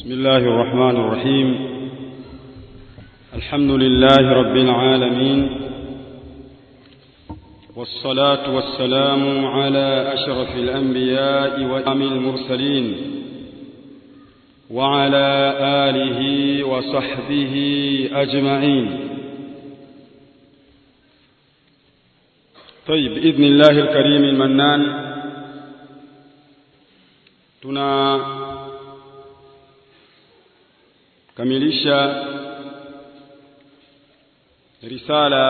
بسم الله الرحمن الرحيم الحمد لله رب العالمين والصلاة والسلام على أشرف الأنبياء وإمام المرسلين وعلى آله وصحبه أجمعين طيب بإذن الله الكريم المنان tuna kamilisha risala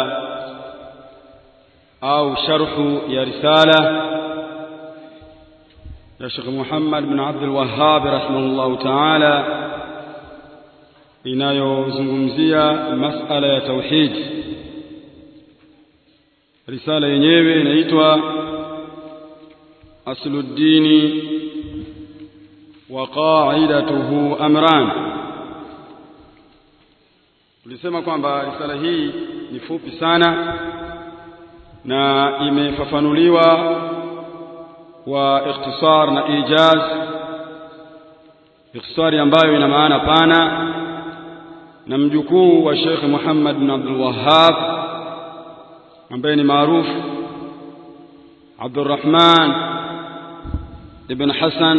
au sharhu ya risala ya Sheikh Muhammad bin Abdul Wahhab rahimahullah ta'ala inayozungumzia masala ya tauhid risala yenyewe inaitwa asluddini wa qa'idatuhu amran tulisema kwamba risala hii ni fupi sana na imefafanuliwa kwa ikhtisar na ijaz ikhtisari ambayo ina maana pana na mjukuu wa Sheikh Muhammad bin Abdul Wahhab ambaye ni maarufu Abdurrahman ibn Hassan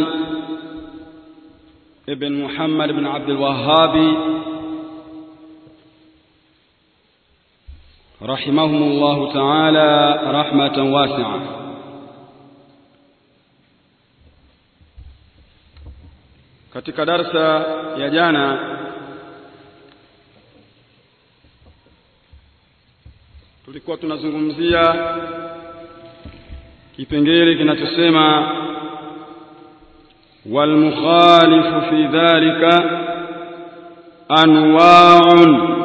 ibn Muhammad ibn Abdul Wahhabi رحمهم الله تعالى رحمة واسعة katika darsa ya jana tulikuwa tunazungumzia kipengele kinachosema walmukhalifu fi dhalika anwa'un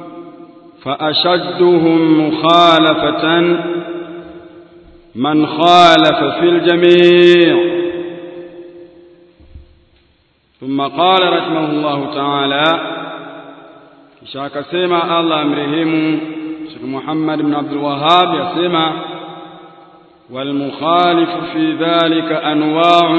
فأشدهم مخالفة من خالف في الجميع ثم قال رحمه الله تعالى كشاك سيما الله أمرهم شيخ محمد بن عبد الوهاب يسمى والمخالف في ذلك أنواع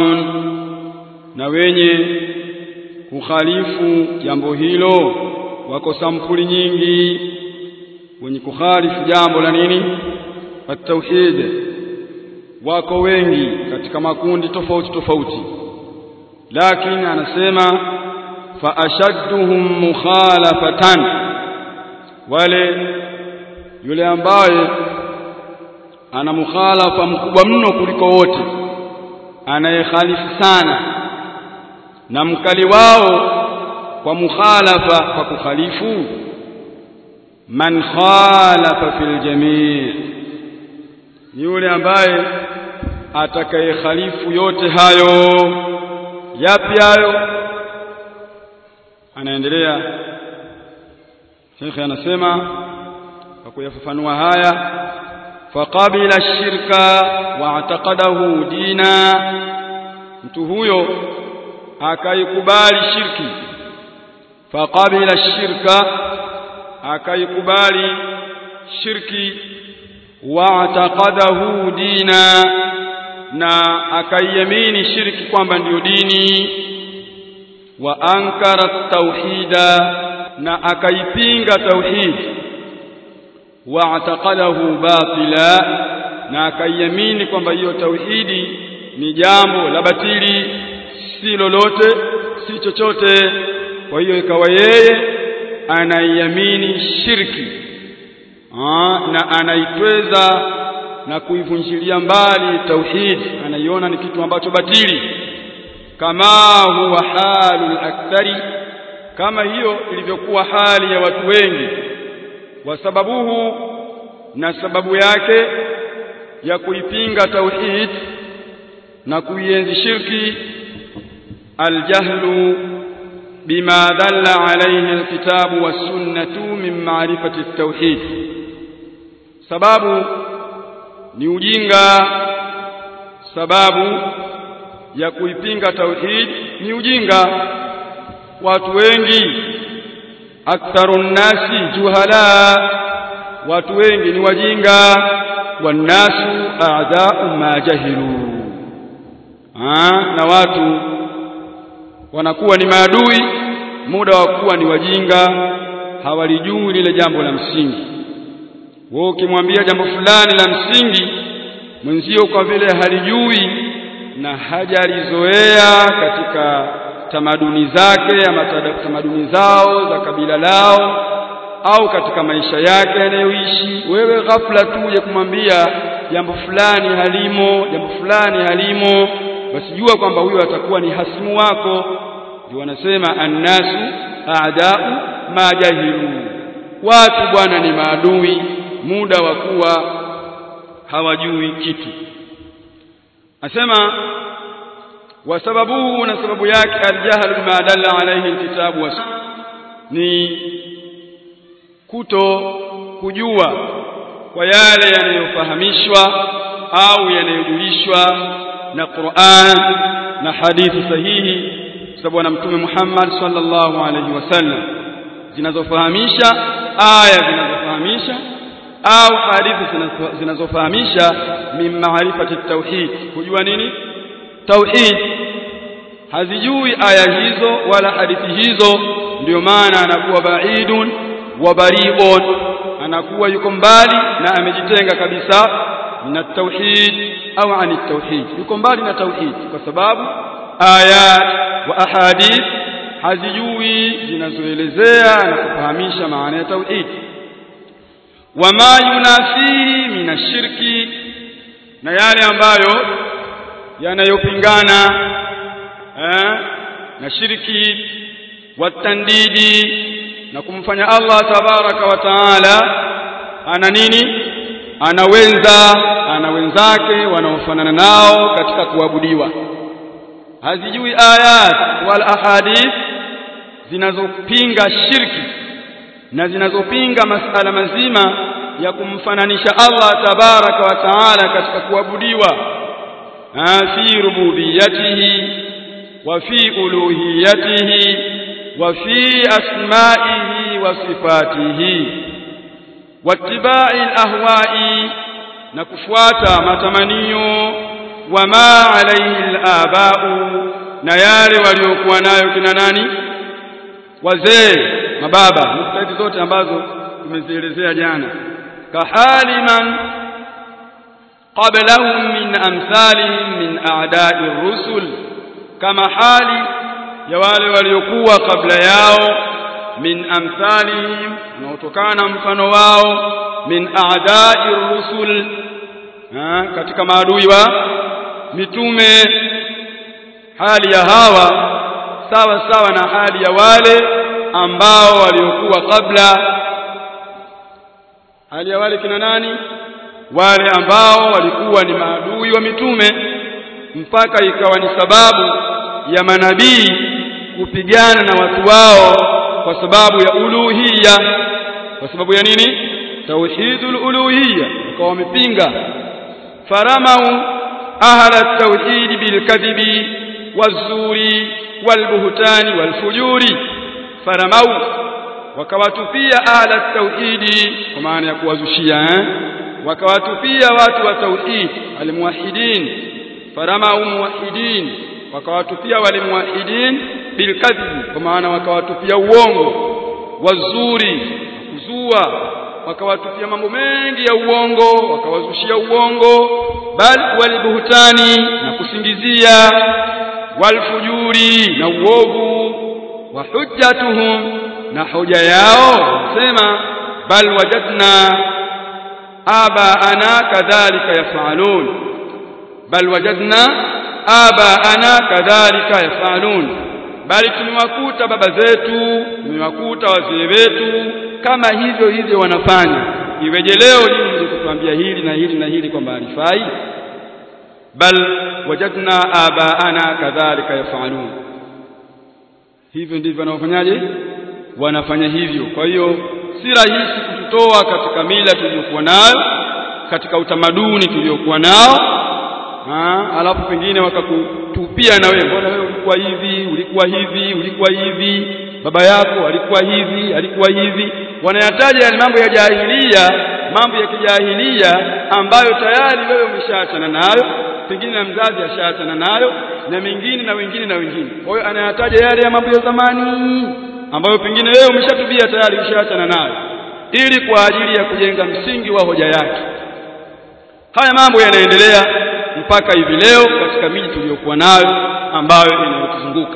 نويني kukhalifu jambo hilo wako sampuli nyingi wenye kukhalifu jambo la nini at-tauhid wako wengi katika makundi tofauti tofauti lakini anasema fa ashadduhum mukhalafatan wale yule ambaye ana mukhalafa mkubwa mno kuliko wote anayekhalifu sana na mkali wao kwa mukhalafa kwa kukhalifu man khalafa fil jamii ni yule ambaye atakayekhalifu yote hayo yapi hayo anaendelea Sheikh anasema kwa kuyafafanua haya faqabila shirka wa ataqadahu dina mtu huyo akaikubali shirki faqabila shirka akaikubali shirki wa ataqadahu dina na akaiamini shirki kwamba ndiyo dini wa ankara tauhida na akaipinga tauhid wa ataqadahu batila na akaiamini kwamba hiyo tauhidi ni jambo la batili si lolote si chochote kwa hiyo ikawa yeye anaiamini shirki Aa, na anaitweza na kuivunjilia mbali tauhid anaiona ni kitu ambacho batili kama huwa halul akthari kama hiyo ilivyokuwa hali ya watu wengi wa sababuhu na sababu yake ya kuipinga tauhid na kuienzi shirki aljahlu بما دل عليه الكتاب والسنة من معرفة التوحيد sababu ni ujinga sababu ya kuipinga tauhid ni ujinga watu wengi aktharu nnasi juhala watu wengi ni wajinga wannasu a'da'u ma jahilu na watu wanakuwa ni maadui muda wa kuwa ni wajinga hawalijui lile jambo la msingi wewe ukimwambia jambo fulani la msingi mwenzio kwa vile halijui na hajalizoea katika tamaduni zake ama tamaduni zao za kabila lao au katika maisha yake yanayoishi wewe ghafla tu uje kumwambia jambo fulani halimo jambo fulani halimo basi jua kwamba huyo atakuwa ni hasimu wako ndio wanasema annasu a'da'u ma jahilu watu bwana ni maadui muda wa kuwa hawajui kitu asema wasababuhu na sababu yake aljahl bima dalla alayhi alkitabu was ni kuto kujua kwa yale yanayofahamishwa au yanayojulishwa na Qur'an na hadithi sahihi sababu bwana mtume Muhammad sallallahu alaihi wasallam zinazofahamisha aya zinazofahamisha au hadithi zinazofahamisha min maarifati tauhid kujua nini tauhid hazijui aya hizo wala hadithi hizo ndio maana anakuwa baidun wa bari'un anakuwa yuko mbali na amejitenga kabisa na tauhid au ani tauhid yuko mbali na tauhid kwa sababu ayat wa ahadith hazijui zinazoelezea na kufahamisha maana ya tauhid wama yunafihi minashirki na yale ambayo yanayopingana eh, na shirki watandidi na kumfanya Allah tabaraka wa taala ana nini ana wenza ana wenzake wanaofanana nao katika kuabudiwa hazijui ayat wal ahadith zinazopinga shirki na zinazopinga masala mazima ya kumfananisha Allah tabaraka wa taala katika kuabudiwa fi rububiyatihi wa fi uluhiyatihi wa fi asma'ihi wa sifatihi wattiba'i alahwa'i na kufuata matamanio wama alayhi alaba'u na yale waliokuwa nayo kina nani wazee mababa mustahidi zote ambazo tumezielezea jana kahali man qablahum min amsalihim min a'da'i rusul kama hali ya wale waliokuwa kabla yao min amsalihim unaotokana mfano wao min a'da'i rusul katika maadui wa mitume hali ya hawa sawa sawa na hali ya wale ambao waliokuwa kabla hali ya wale kina nani wale ambao walikuwa ni maadui wa mitume mpaka ikawa ni sababu ya manabii kupigana na watu wao kwa sababu ya uluhiyya kwa sababu ya nini tauhidul uluhiyya wakawa wamepinga faramau ahla tauhid bilkadhibi wazuri walbuhtani walfujuri faramau wakawatupia ahla tauhidi kwa maana ya kuwazushia eh? wakawatupia watu wa tauhid almuwahidin faramau muwahidin wakawatupia wale muwahidin bilkadhibi kwa maana wakawatupia uongo wazuri kuzua wakawatupia mambo mengi ya uongo wakawazushia uongo bal walbuhtani na kusingizia walfujuri na uovu wa hujjatuhum na hoja yao sema bal wajadna abaana kadhalika yafalun bal wajadna abaana kadhalika yafalun bali tumewakuta baba zetu tumewakuta wazee wetu kama hivyo hivyo wanafanya iweje leo nyinyi kutuambia hili na hili na hili kwamba halifai bal wajadna abaana kadhalika yafalun hivyo ndivyo wanaofanyaje wanafanya hivyo kwa hiyo si rahisi kututoa katika mila tuliyokuwa nayo katika utamaduni tuliokuwa nao ha, alafu pengine wakakutupia na wewe mbona wewe ulikuwa hivi ulikuwa hivi ulikuwa hivi baba yako alikuwa hivi alikuwa hivi wanayataja yale mambo ya jahilia mambo ya kijahilia ambayo tayari wewe umeshaachana nayo pengine na mzazi ashaachana nayo na mengine na wengine na wengine kwa hiyo anayataja yale ya mambo ya zamani ambayo pengine wewe umeshatubia tayari ushaachana nayo ili kwa ajili ya kujenga msingi wa hoja yake haya mambo yanaendelea mpaka hivi leo katika miji tuliyokuwa nayo ambayo inayotuzunguka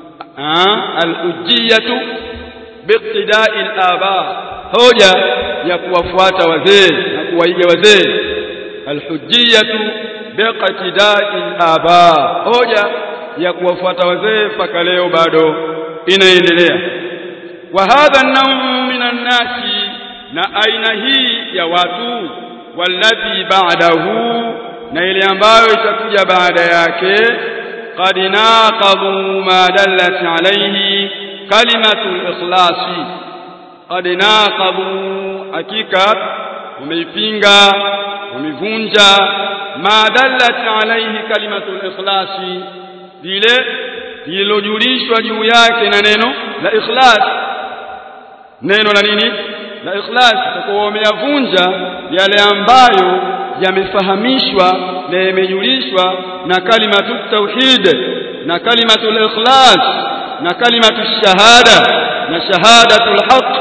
al-hujjiyatu biqtida'i al-aba hoja ya kuwafuata wazee na kuwaiga wazee al-hujjiyatu biqtida'i al-aba hoja ya kuwafuata wazee mpaka leo bado inaendelea wa hadha an-nawm min an-nasi na aina hii ya watu walladhi ba'dahu na ile ambayo itakuja baada yake qad naqadhu ma dallat alayhi kalimatu al-ikhlasi qad naqadhu hakika wameipinga wamevunja ma dallat alayhi kalimatu al-ikhlasi lile lililojulishwa juu yake na neno la ikhlas neno la nini la ikhlas kwa wameyavunja yale ambayo yamefahamishwa na yamejulishwa na kalimatu tauhid na kalimatu ikhlas na kalimatu shahada na shahadatul haq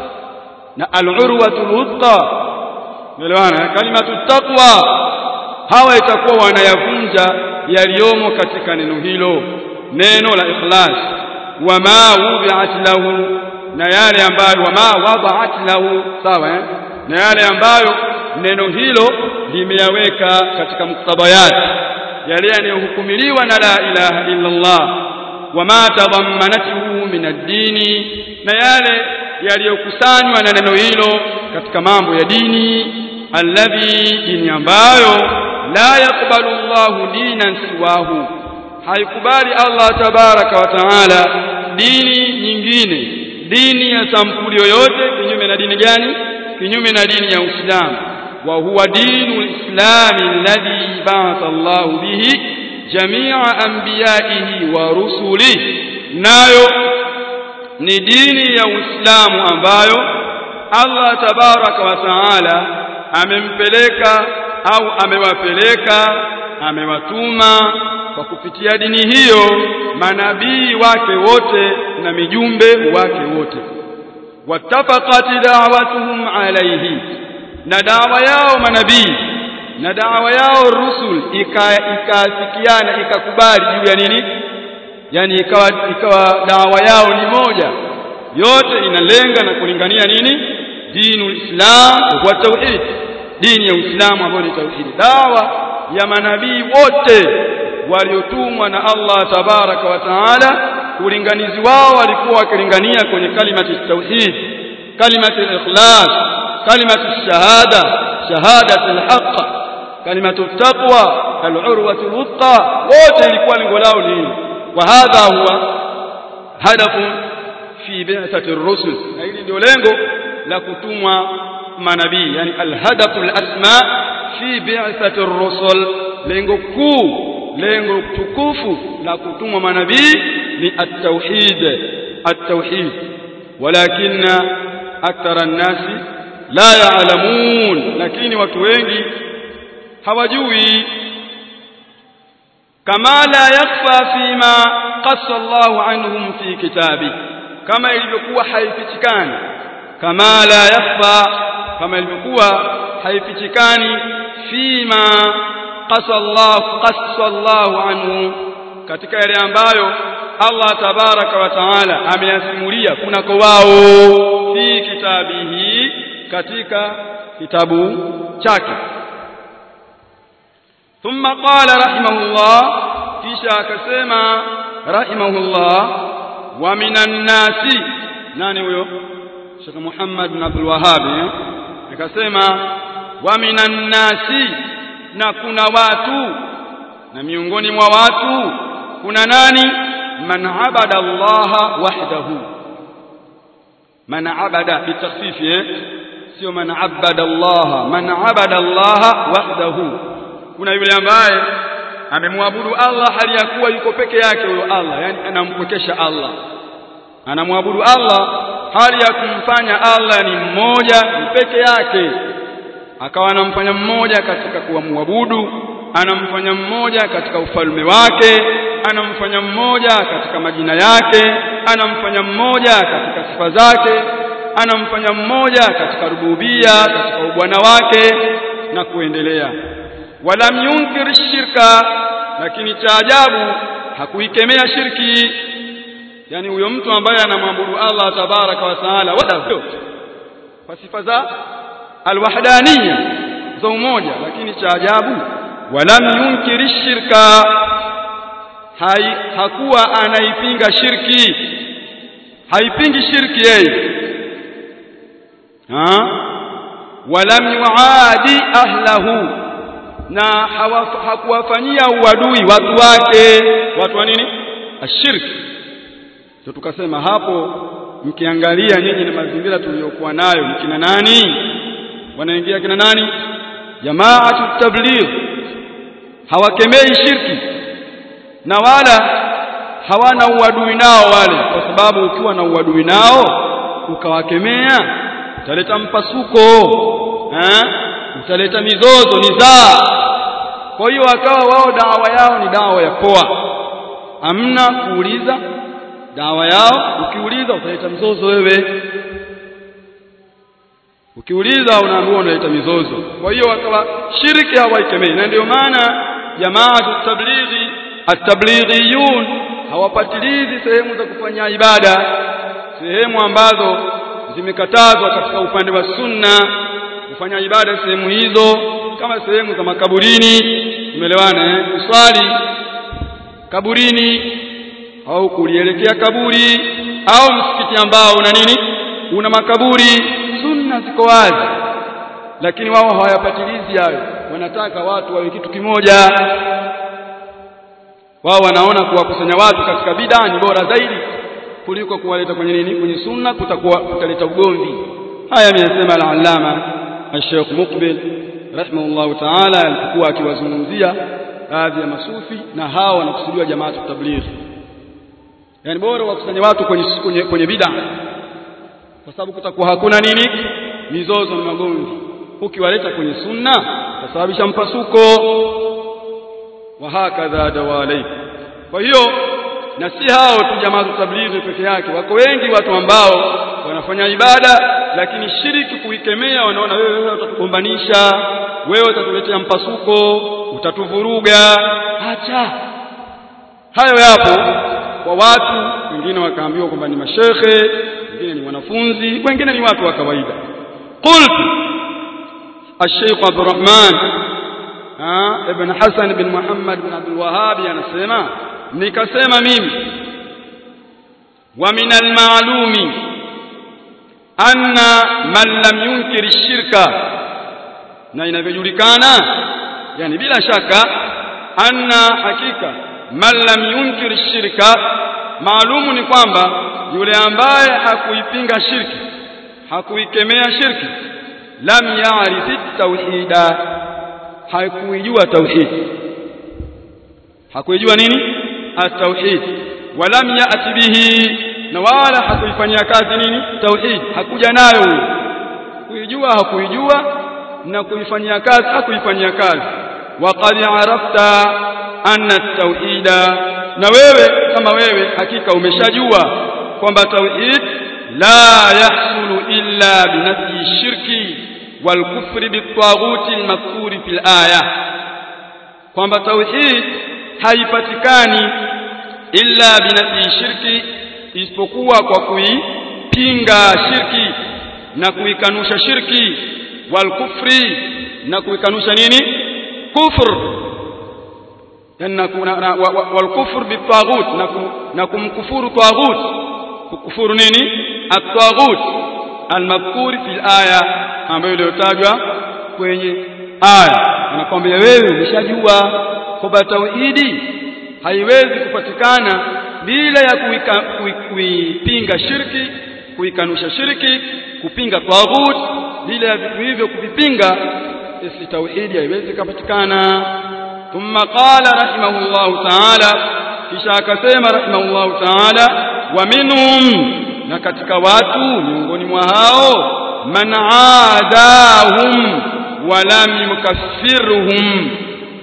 na al-urwatul wuthqa elewana kalimatu taqwa hawa itakuwa wanayavunja yaliyomo katika neno hilo neno la ikhlas wama wubi'at lahu na yale ambayo wama wada'at lahu sawa eh? na yale ambayo neno hilo limeyaweka katika muktadayat yale yanayohukumiliwa na la ilaha illa Allah wama tadammanatuhu min ad-dini na yale yaliyokusanywa na neno hilo katika mambo ya dini alladhi dini ambayo la yakbalu Allahu dinan siwahu haikubali Allah tabaraka wa taala dini nyingine dini ya sampuli yoyote kinyume na dini gani kinyume na dini ya Uislamu wa huwa dinu lislami alladhi ba'atha Allah bihi jami'a anbiya'ihi wa rusulihi nayo ni dini ya Uislamu ambayo Allah tabaraka wa taala amempeleka au amewapeleka amewatuma kwa kupitia dini hiyo manabii wake wote na mijumbe wake wote wattafaqat da'watuhum alayhi na dawa yao manabii na dawa yao rusul ikaafikiana ikakubali juu ya nini yani ikawa ikawa dawa yao ni moja yote inalenga na kulingania nini dinul islam wa tauhid dini ya uislamu ambayo ni tauhid dawa ya manabii wote waliotumwa na Allah tabaraka wa taala ulinganizi wao walikuwa wakilingania kwenye kalimati tauhid kalimati ikhlas kalimati shahada shahadatu alhaq kalimatu taqwa alurwatu alwuthqa wote ilikuwa lengo lao ni wa hadha huwa hadafu fi bi'thati ar-rusul na hili ndio lengo la kutumwa manabii yani alhadafu alasma fi bi'thati ar-rusul lengo kuu lengo tukufu la kutumwa manabii ni at-tauhid at-tauhid walakinna akthara an-nasi la ya'lamun lakini watu wengi hawajui kama la yakhfa fima qassa Allahu anhum fi kitabi kama ilivyokuwa haifichikani kama la yakhfa kama ilivyokuwa haifichikani fima qassa Allah qassa Allahu anhu katika yale ambayo Allah tabaraka wa taala ameyasimulia kunako wao fi kitabihi katika kitabu chake ثم قال رحمه الله kisha akasema rahimahullah wa minan nasi nani huyo Sheikh Muhammad bin Abdul Wahhab akasema wa minan nasi na kuna watu na miongoni mwa watu kuna nani man abada Allah wahdahu man abada bitakhfif eh sio man abada Allah man abada Allah wahdahu kuna yule ambaye amemwabudu Allah hali ya kuwa yuko peke yake huyo Allah yani anampwekesha Allah anamwabudu Allah hali ya kumfanya Allah ni mmoja ni peke yake akawa anamfanya mmoja katika kuwamwabudu anamfanya mmoja katika ufalme wake anamfanya mmoja katika majina yake anamfanya mmoja katika sifa zake anamfanya mmoja katika rububia katika ubwana wake na kuendelea walam yunkir shirka lakini cha ajabu hakuikemea shirki yani huyo mtu ambaye anamwabudu Allah tabaraka wa taala wala kwa sifa za alwahdaniya za umoja lakini cha ajabu walam yunkir shirka hai hakuwa anaipinga shirki haipingi shirki yeye ha walam yuadi ahlahu na hakuwafanyia uadui watu wake watu wa nini ashirki ndio tukasema hapo mkiangalia nyinyi na mazingira tuliyokuwa nayo ni kina nani wanaingia kina nani jamaatu tabligh hawakemei shirki na wala hawana uadui nao wale kwa sababu ukiwa na uadui nao ukawakemea utaleta mpasuko eh utaleta mizozo nizaa kwa hiyo wakawa wao dawa yao ni dawa ya poa amna kuuliza dawa yao ukiuliza utaleta mzozo wewe ukiuliza unaambiwa unaleta mizozo kwa hiyo wakawa shirki hawaikemei na ndio maana jamaa tablighi at-tablighiyun hawapatilizi sehemu za kufanya ibada sehemu ambazo zimekatazwa katika upande wa sunna kufanya ibada sehemu hizo kama sehemu za makaburini umeelewana eh kuswali kaburini au kulielekea kaburi au msikiti ambao una nini una makaburi sunna ziko wazi lakini wao hawayapatilizi hayo wanataka watu wawe kitu kimoja wao wanaona kuwakusanya watu katika bid'a ni bora zaidi kuliko kuwaleta kwenye nini kwenye sunna kutakuwa kutaleta ugomvi haya ameyasema al-allama al-sheikh muqbil rahimahullah ta'ala alipokuwa akiwazungumzia baadhi ya masufi na hao wanakusudiwa jamaa tabligh yani bora wakusanye watu kwenye kwenye, kwenye bid'a kwa sababu kutakuwa hakuna nini mizozo na magomvi ukiwaleta kwenye sunna utasababisha mpasuko wa hakadha dawalai kwa hiyo na si hao tu jamaa tablighi peke yake wako wengi watu ambao wanafanya ibada lakini shiriki kuikemea wanaona wewe wewe utatugombanisha wewe utatuletea mpasuko utatuvuruga acha hayo yapo kwa watu wengine wakaambiwa kwamba ni mashekhe wengine ni wanafunzi wengine ni watu wa kawaida qultu الشيخ عبد الرحمن ابن حسن بن محمد بن عبد الوهاب anasema nikasema mimi wa min almalumi anna man lam yunkir shirka na inavyojulikana yani bila shaka anna hakika man lam yunkir shirka maalumu ni kwamba yule ambaye hakuipinga shirki hakuikemea shirki lam ya'rif tauhida hakuijua tauhid hakuijua nini at-tauhid walam ya'ti bihi na wala hakuifanyia kazi nini tauhid hakuja nayo kuijua hakuijua na kuifanyia kazi hakuifanyia kazi waqad arafta anna at-tauhida na wewe kama wewe hakika umeshajua kwamba tauhid la yahsulu illa binafyi shirki wal kufri bitaghuti al-madhkuri fil aya kwamba tauhid haipatikani illa binafyi shirki isipokuwa kwa kuipinga shirki na kuikanusha shirki wal kufri na kuikanusha nini kufr yana kuna wal kufr bitaghut na kumkufuru taghut kukufuru nini at-taghut al-madhkur fil aya ambayo iliyotajwa kwenye aya anakwambia wewe umeshajua kwamba tauhidi haiwezi kupatikana bila ya kuipinga shirki kuikanusha shirki kupinga taghut bila ya vitu hivyo kuvipinga isi tauhidi haiwezi kupatikana thumma qala rahimahullahu ta'ala kisha akasema rahimahullahu ta'ala wa minhum na katika watu miongoni mwa hao man aadahum wa lam yukaffirhum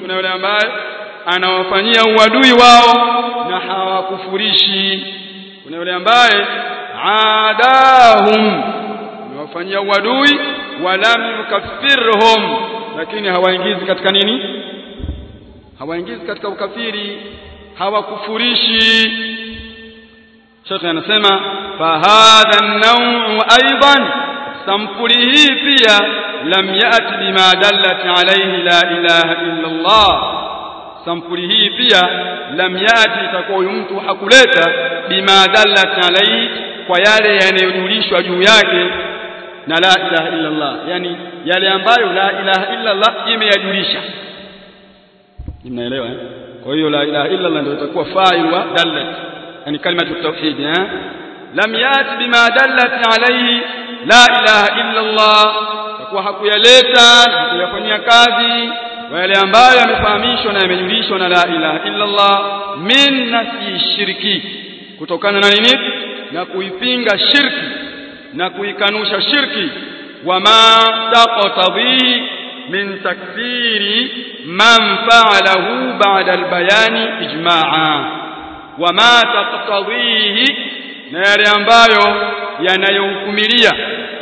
kuna yule ambaye anawafanyia uadui wao na hawakufurishi kuna yule ambaye adahum anawafanyia uadui walam yukaffirhum lakini hawaingizi katika nini hawaingizi katika ukafiri hawakufurishi Sheikh anasema fahadha an-naw'u aidan sampuli hii pia lam yati bima dallat alayhi la ilaha illa Allah sampuli hii pia lam yati itakuwa huyu mtu hakuleta bima dallat alayhi kwa yale yanayojulishwa juu yake na la ilaha illa Allah yani yale ambayo la ilaha illa Allah imeyajulisha mnaelewa eh kwa hiyo la ilaha illa Allah ndio itakuwa fa'il wa dallat yani kalimatu tauhid eh lam yati bima dallat alayhi la ilaha illa Allah kwa hakuyaleta hakuyafanyia kazi wale ambayo yamefahamishwa na yamejulishwa na la ilaha illa Allah min nafi shirki kutokana na nini na kuipinga shirki na kuikanusha shirki wama taqtadhi min takfiri man fa'alahu ba'da albayani ijma'a wama taqtadhihi na yale ambayo yanayohukumilia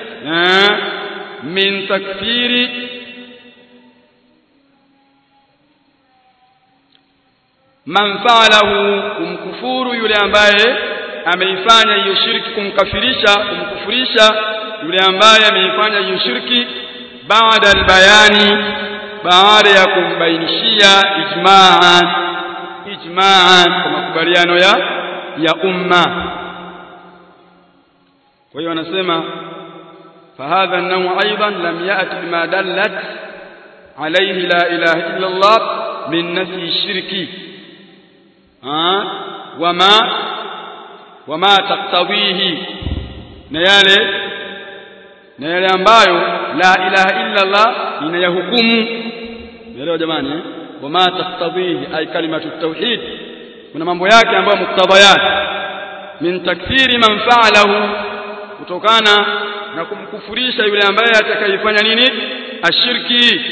min takfiri man fa'alahu kumkufuru yule ambaye ameifanya hiyo shirki kumkafirisha kumkufurisha yule ambaye ameifanya hiyo shirki baada albayani baada ya kumbainishia ijma'an ijma'an kwa makubaliano ya ya umma kwa hiyo anasema فهذا النوع أيضا لم يأت بما دلت عليه لا إله إلا الله من نفي الشرك ها وما وما تقتضيه نياله نياله ambayo la ilaha illa Allah inayahukumu elewa jamani eh wama taqtadhihi ay kalimatu tauhid kuna mambo yake ambayo muktadayat min takfiri man fa'alahu kutokana na kumkufurisha yule ambaye atakayefanya nini ashirki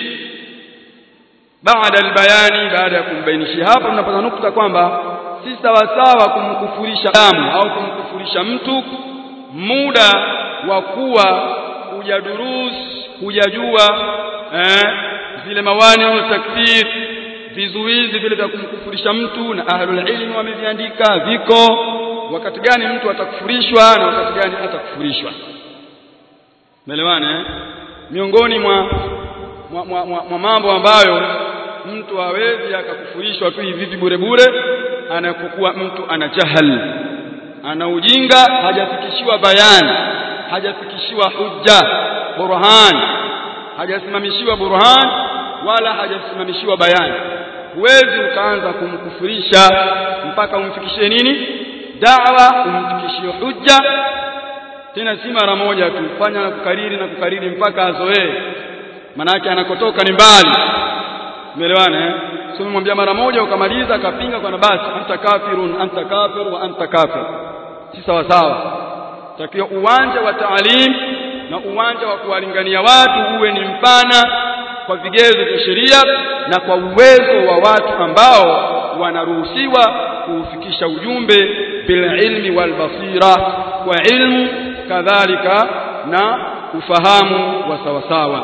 baada albayani baada ya kumbainishia hapa tunapata nukta kwamba si sawa sawa kumkufurisha damu au kumkufurisha mtu muda wa kuwa hujadurus hujajua eh, zile mawani au takfir vizuizi vile vya kumkufurisha mtu na ahlul ilmi wameviandika viko wakati gani mtu atakufurishwa na wakati gani atakufurishwa Umeelewana eh? Miongoni mwa mwa, mwa, mwa, mwa mambo ambayo mtu hawezi akakufurishwa tu hivi bure bure anapokuwa mtu ana jahal ana ujinga hajafikishiwa bayani hajafikishiwa hujja burhan hajasimamishiwa burhan wala hajasimamishiwa bayani huwezi ukaanza kumkufurisha mpaka umfikishie nini da'wa umfikishie hujja tena si mara moja tu fanya na kukariri na kukariri mpaka azoee manake anakotoka ni mbali umeelewana eh sio mwambia mara moja ukamaliza akapinga kwa basi anta kafirun anta kafir wa anta kafir si sawa sawa takiwa uwanja wa taalim na uwanja wa kuwalingania watu uwe ni mpana kwa vigezo vya sheria na kwa uwezo wa watu ambao wanaruhusiwa kuufikisha ujumbe bil ilmi wal basira kwa ilmu kadhalika na ufahamu wa sawasawa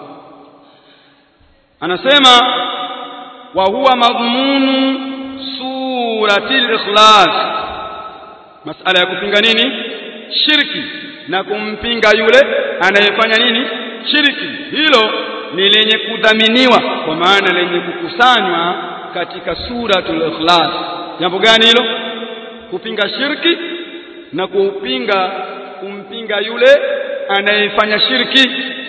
anasema wa huwa madhmunu surati al-ikhlas masala ya kupinga nini shirki na kumpinga yule anayefanya nini shirki hilo ni lenye kudhaminiwa kwa maana lenye kukusanywa katika suratul ikhlas jambo gani hilo kupinga shirki na kupinga kumpinga yule anayefanya shirki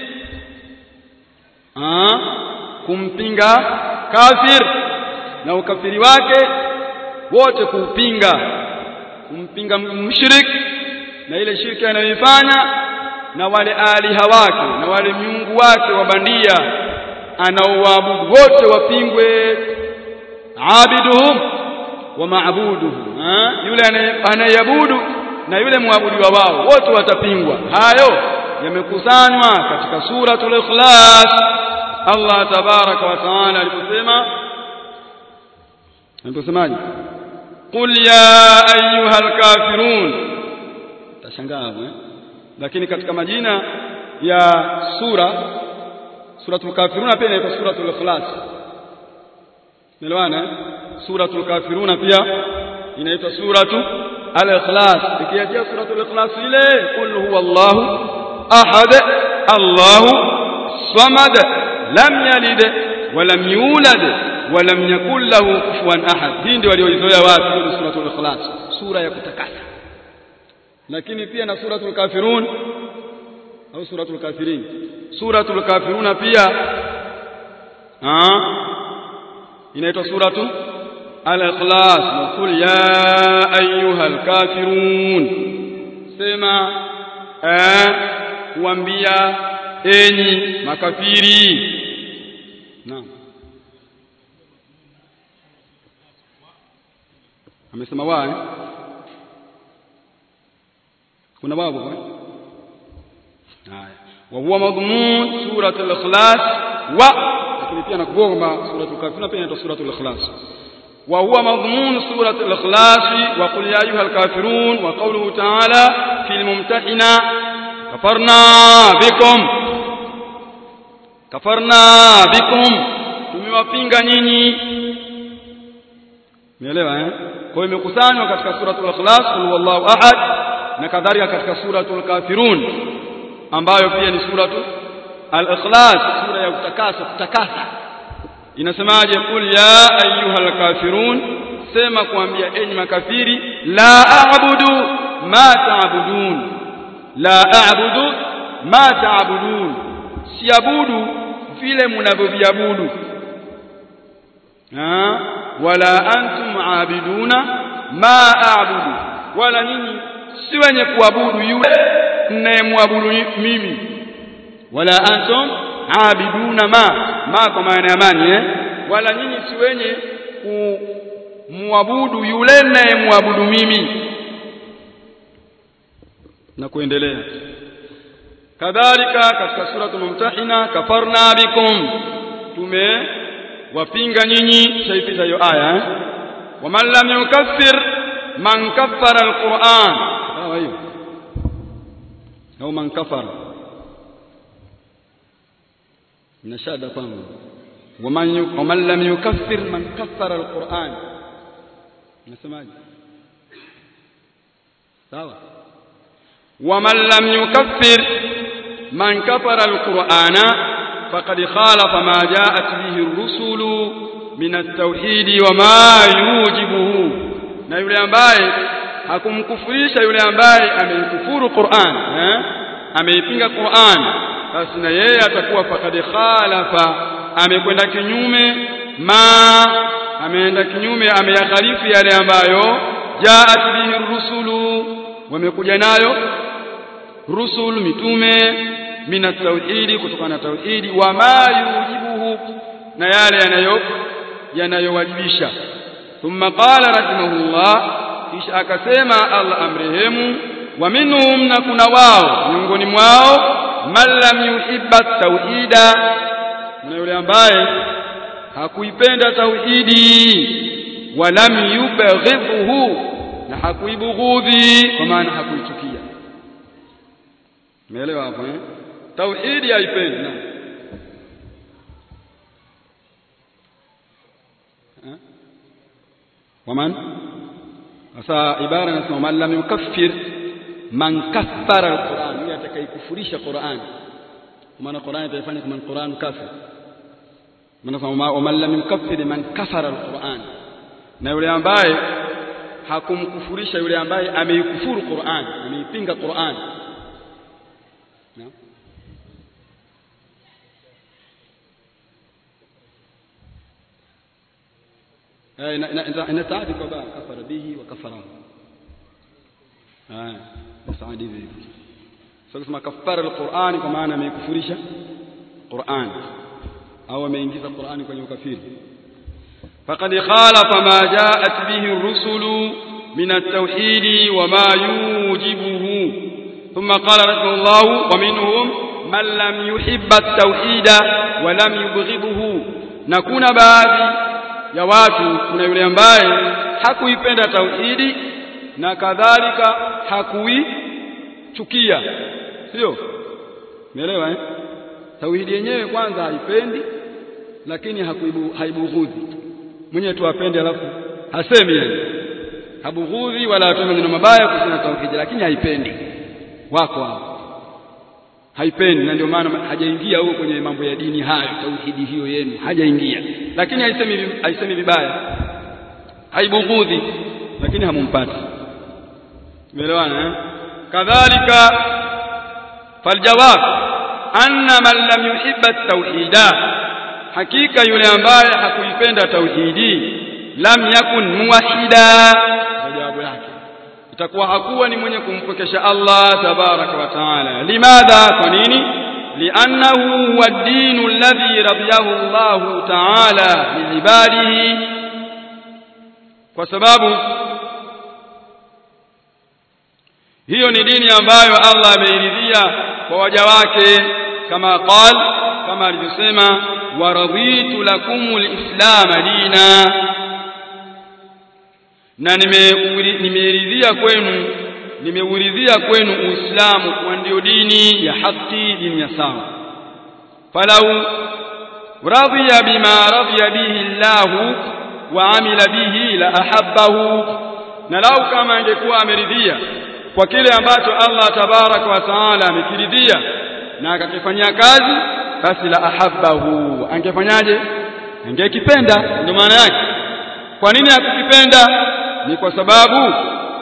Aa, kumpinga kafir na ukafiri wake wote kuupinga kumpinga mshiriki na ile shirki anayoifanya na wale aliha wake na wale miungu wake wa bandia anaoabudu wote wapingwe abiduhum wa maabuduhum yule anayeabudu na yule muabudiwa wao wote watapingwa hayo yamekusanywa katika suratul ikhlas Allah tabaraka wa taala aliposema aliposemaje qul ya ayyuhal kafirun tashangaa eh lakini katika majina ya sura suratul kafiruna pia inaitwa suratul ikhlas Umeelewana? Suratul Kafiruna pia inaitwa suratu Al-Ikhlas. Ikiachia suratul Ikhlas ile qul huwallahu ahad Allahu samad lam yalid wa lam yulad wa lam yakul lahu kufuwan ahad. Hii ndio walioizoea watu ni suratul Ikhlas, sura ya kutakasa. Lakini pia na suratul Kafirun au suratul Kafirin. Suratul Kafiruna pia ah inaitwa suratu al-ikhlas qul ya ayyuhal kafirun sema eh kuambia enyi makafiri naam amesema wa eh? kuna babu eh? haya wa huwa madhmun suratul ikhlas wa lakini pia nakugonga suratul kafirun pia inaitwa suratul ikhlas wa huwa madhmun suratul ikhlas wa qul ya ayyuhal kafirun wa qawluhu ta'ala fil mumtahina kafarna bikum kafarna bikum tumewapinga nyinyi umeelewa eh kwa hiyo imekusanywa katika suratul ikhlas qul huwallahu ahad na kadhalika katika suratul kafirun ambayo pia ni suratul al-ikhlas sura ya kutakasa kutakasa inasemaje qul ya ayyuhal kafirun sema kuambia enyi makafiri la a'budu ma ta'budun la a'budu ma ta'budun siabudu vile mnavyoviabudu wala antum aabiduna ma a'budu wala nyinyi si wenye kuabudu yule mnayemwabudu mimi wala antum aabiduna ma ma kwa maana ya mani eh wala nyinyi si wenye kumwabudu yule mnayemwabudu mimi na kuendelea kadhalika katika suratul mumtahina kafarna bikum tume wapinga nyinyi shaipita hiyo aya eh waman lam yukaffir man kaffara alquran sawa hiyo au man kafara nashada kwangu waman waman lam yukaffir man kaffara alquran nasemaje sawa waman lam yukaffir man kafara alqurana faqad khalafa ma ja'at bihi ar-rusulu min at-tauhid wa ma yujibuhu na yule ambaye hakumkufurisha yule ambaye ameikufuru Qur'an eh ameipinga Qur'an basi na yeye atakuwa faqad khalafa amekwenda kinyume ma ameenda kinyume ameyakhalifu yale ambayo jaat bihi rusulu wamekuja nayo rusul mitume mina tauhidi kutokana na tauhidi wa ma yujibuhu na yale yanayo yanayowajibisha thumma qala rahimahullah kisha akasema Allah amrehemu wa minhum na kuna wao miongoni mwao man lam yuhibba tauhida na yule ambaye hakuipenda tauhidi walam yubghidhu na hakuibughudhi kwa maana hakuichukia umeelewa hapo eh tauhidi haipendi na waman sasa ibara inasema man lam yukaffir man kaffara alquran yule atakayekufurisha Qur'an maana Qur'an itaifanya kama Qur'an kafir maana man lam yukaffir man kafara alquran na yule ambaye hakumkufurisha yule ambaye ameikufuru Qur'an ameipinga Qur'an inataadi kwa baa kafara bihi wa kafara haya saadi hivi sasa kusema kafara alquran kwa maana ameikufurisha Qur'an au ameingiza Qur'an kwenye ukafiri faqad khalafa ma ja'at bihi ar-rusulu min at-tauhid wa ma yujibuhu thumma qala rahimahullah wa minhum man lam yuhibba at-tauhid wa lam yubghidhu na kuna baadhi ya watu kuna yule ambaye hakuipenda tauhidi na kadhalika hakuichukia sio umeelewa eh tauhidi yenyewe kwanza haipendi lakini hakuibu haibughudhi mwenye tu apende alafu hasemi yani habughudhi wala atoe maneno mabaya kuhusiana na tauhidi lakini haipendi wako hapo haipendi na ndio maana hajaingia huko kwenye mambo ya dini hayo tauhidi hiyo yenu hajaingia lakini haisemi haisemi vibaya haibughudhi lakini hamumpati umeelewana eh kadhalika faljawab anna man lam yuhibba at-tauhida hakika yule ambaye hakuipenda tauhidi lam yakun muwahhida jawabu yake itakuwa hakuwa ni mwenye kumpokesha Allah tabaraka wa taala limadha kwa nini li'annahu huwa ad-din alladhi radiyahu Allah taala liibadihi kwa sababu hiyo ni dini ambayo Allah ameiridhia kwa waja wake kama qal kama alivyosema waraditu lakumul islam dina na nimeiridhia kwenu nimeuridhia kwenu uislamu kuwa ndio dini ya haki dini ya sawa falau radhiya bima radhiya bihi Allah wa amila bihi la ahabbahu na lau kama angekuwa ameridhia kwa kile ambacho Allah tabaraka wa taala amekiridhia na akakifanyia kazi basi la ahabbahu angefanyaje angekipenda ndio maana yake kwa nini hakukipenda ni kwa sababu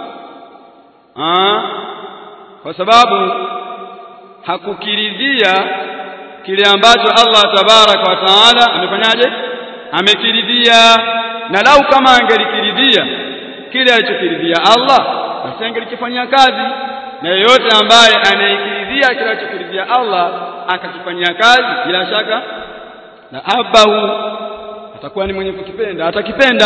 aa, kwa sababu hakukiridhia kile ambacho Allah tabaraka wa taala amefanyaje amekiridhia na lau kama angelikiridhia kile alichokiridhia Allah basi angelikifanyia kazi na yeyote ambaye anayekiridhia kile alichokiridhia Allah akakifanyia kazi bila shaka na abahu atakuwa ni mwenye kukipenda atakipenda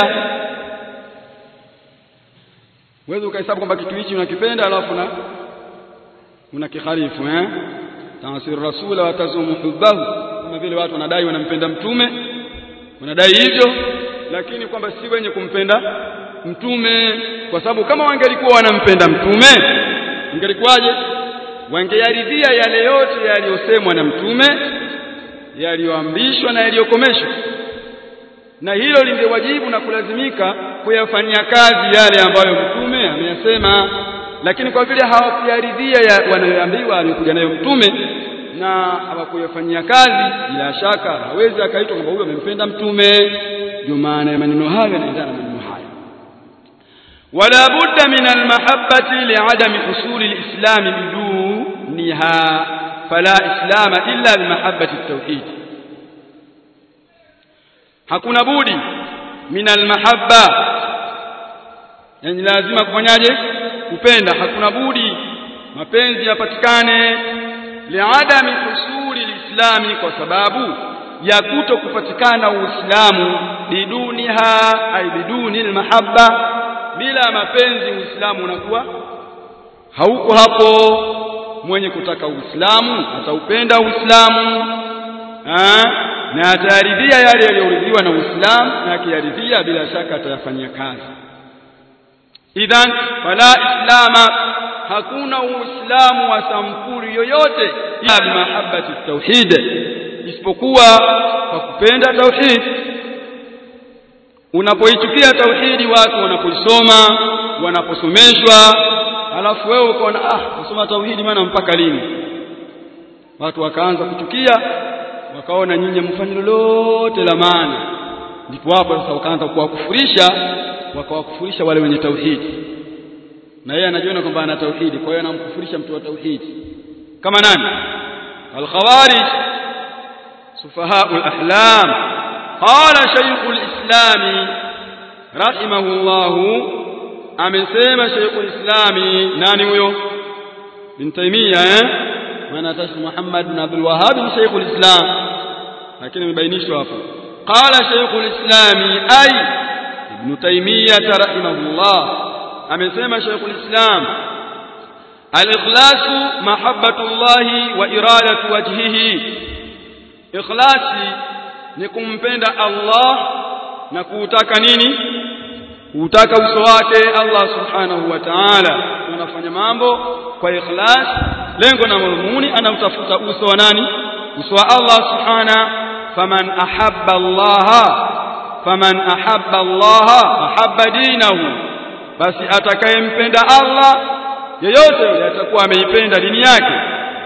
wewe ukahesabu kwamba kitu hichi unakipenda alafu na unakiharifu eh tanasir rasula wa tazumu hubbahu kama vile watu wanadai wanampenda mtume wanadai hivyo lakini kwamba si wenye kumpenda mtume kwa sababu kama wangelikuwa wanampenda mtume ingelikuwaje wangeyaridhia yale yote yaliyosemwa na mtume yaliyoamrishwa na yaliyokomeshwa na hilo lingewajibu na kulazimika kuyafanyia kazi yale ambayo mtume ameyasema lakini kwa vile hawakuyaridhia ya wanayoambiwa aliyokuja nayo mtume na hawakuyafanyia kazi bila shaka hawezi akaitwa kwamba huyo amempenda mtume ndio maana ya maneno hayo yanaendana na maneno hayo wala budda min almahabbati li'adami husuli alislam biduniha fala islama illa bimahabbati at-tauhid hakuna budi min almahabba yani lazima kufanyaje kupenda hakuna budi mapenzi yapatikane liadami husuli lislami kwa sababu ya kuto kupatikana uislamu biduniha ay biduni almahabba bila mapenzi uislamu unakuwa hauko hapo mwenye kutaka uislamu ataupenda uislamu na atayaridhia yale yaliyoridhiwa na uislamu na akiyaridhia bila shaka atayafanyia kazi idhan fala islama hakuna uislamu wa sampuli yoyote ila bimahabbati tauhid isipokuwa kwa kupenda tauhid unapoichukia tauhidi watu wanapoisoma wanaposomeshwa alafu wewe ukaona ah kusoma tauhidi maana mpaka lini watu wakaanza kuchukia wakaona nyinyi mfanye lolote la maana ndipo hapo sasa wakaanza kuwakufurisha wakawakufurisha wale wenye tauhidi na yeye anajiona kwamba ana tauhidi kwa hiyo anamkufurisha mtu wa tauhidi kama nani al-khawarij sufahaul ahlam qala shaykhul islami rahimahullah amesema shaykhul islami nani huyo bin taymiyah eh maana tashi muhammad bin abdul wahhab ni shaykhul islam lakini imebainishwa hapo qala shaykhul islami ay ibn taymiyah rahimahullah amesema shaykhul islam al-ikhlasu mahabbatullahi wa iradatu wajhihi ikhlasi ni kumpenda Allah na kuutaka nini kuutaka uso wake Allah subhanahu wa ta'ala unafanya mambo kwa ikhlas lengo na madhumuni anamtafuta uso wa nani uso wa Allah subhana faman ahabba Allah faman ahabba Allah ahabba dinahu basi atakayempenda Allah yeyote yule atakuwa ameipenda dini yake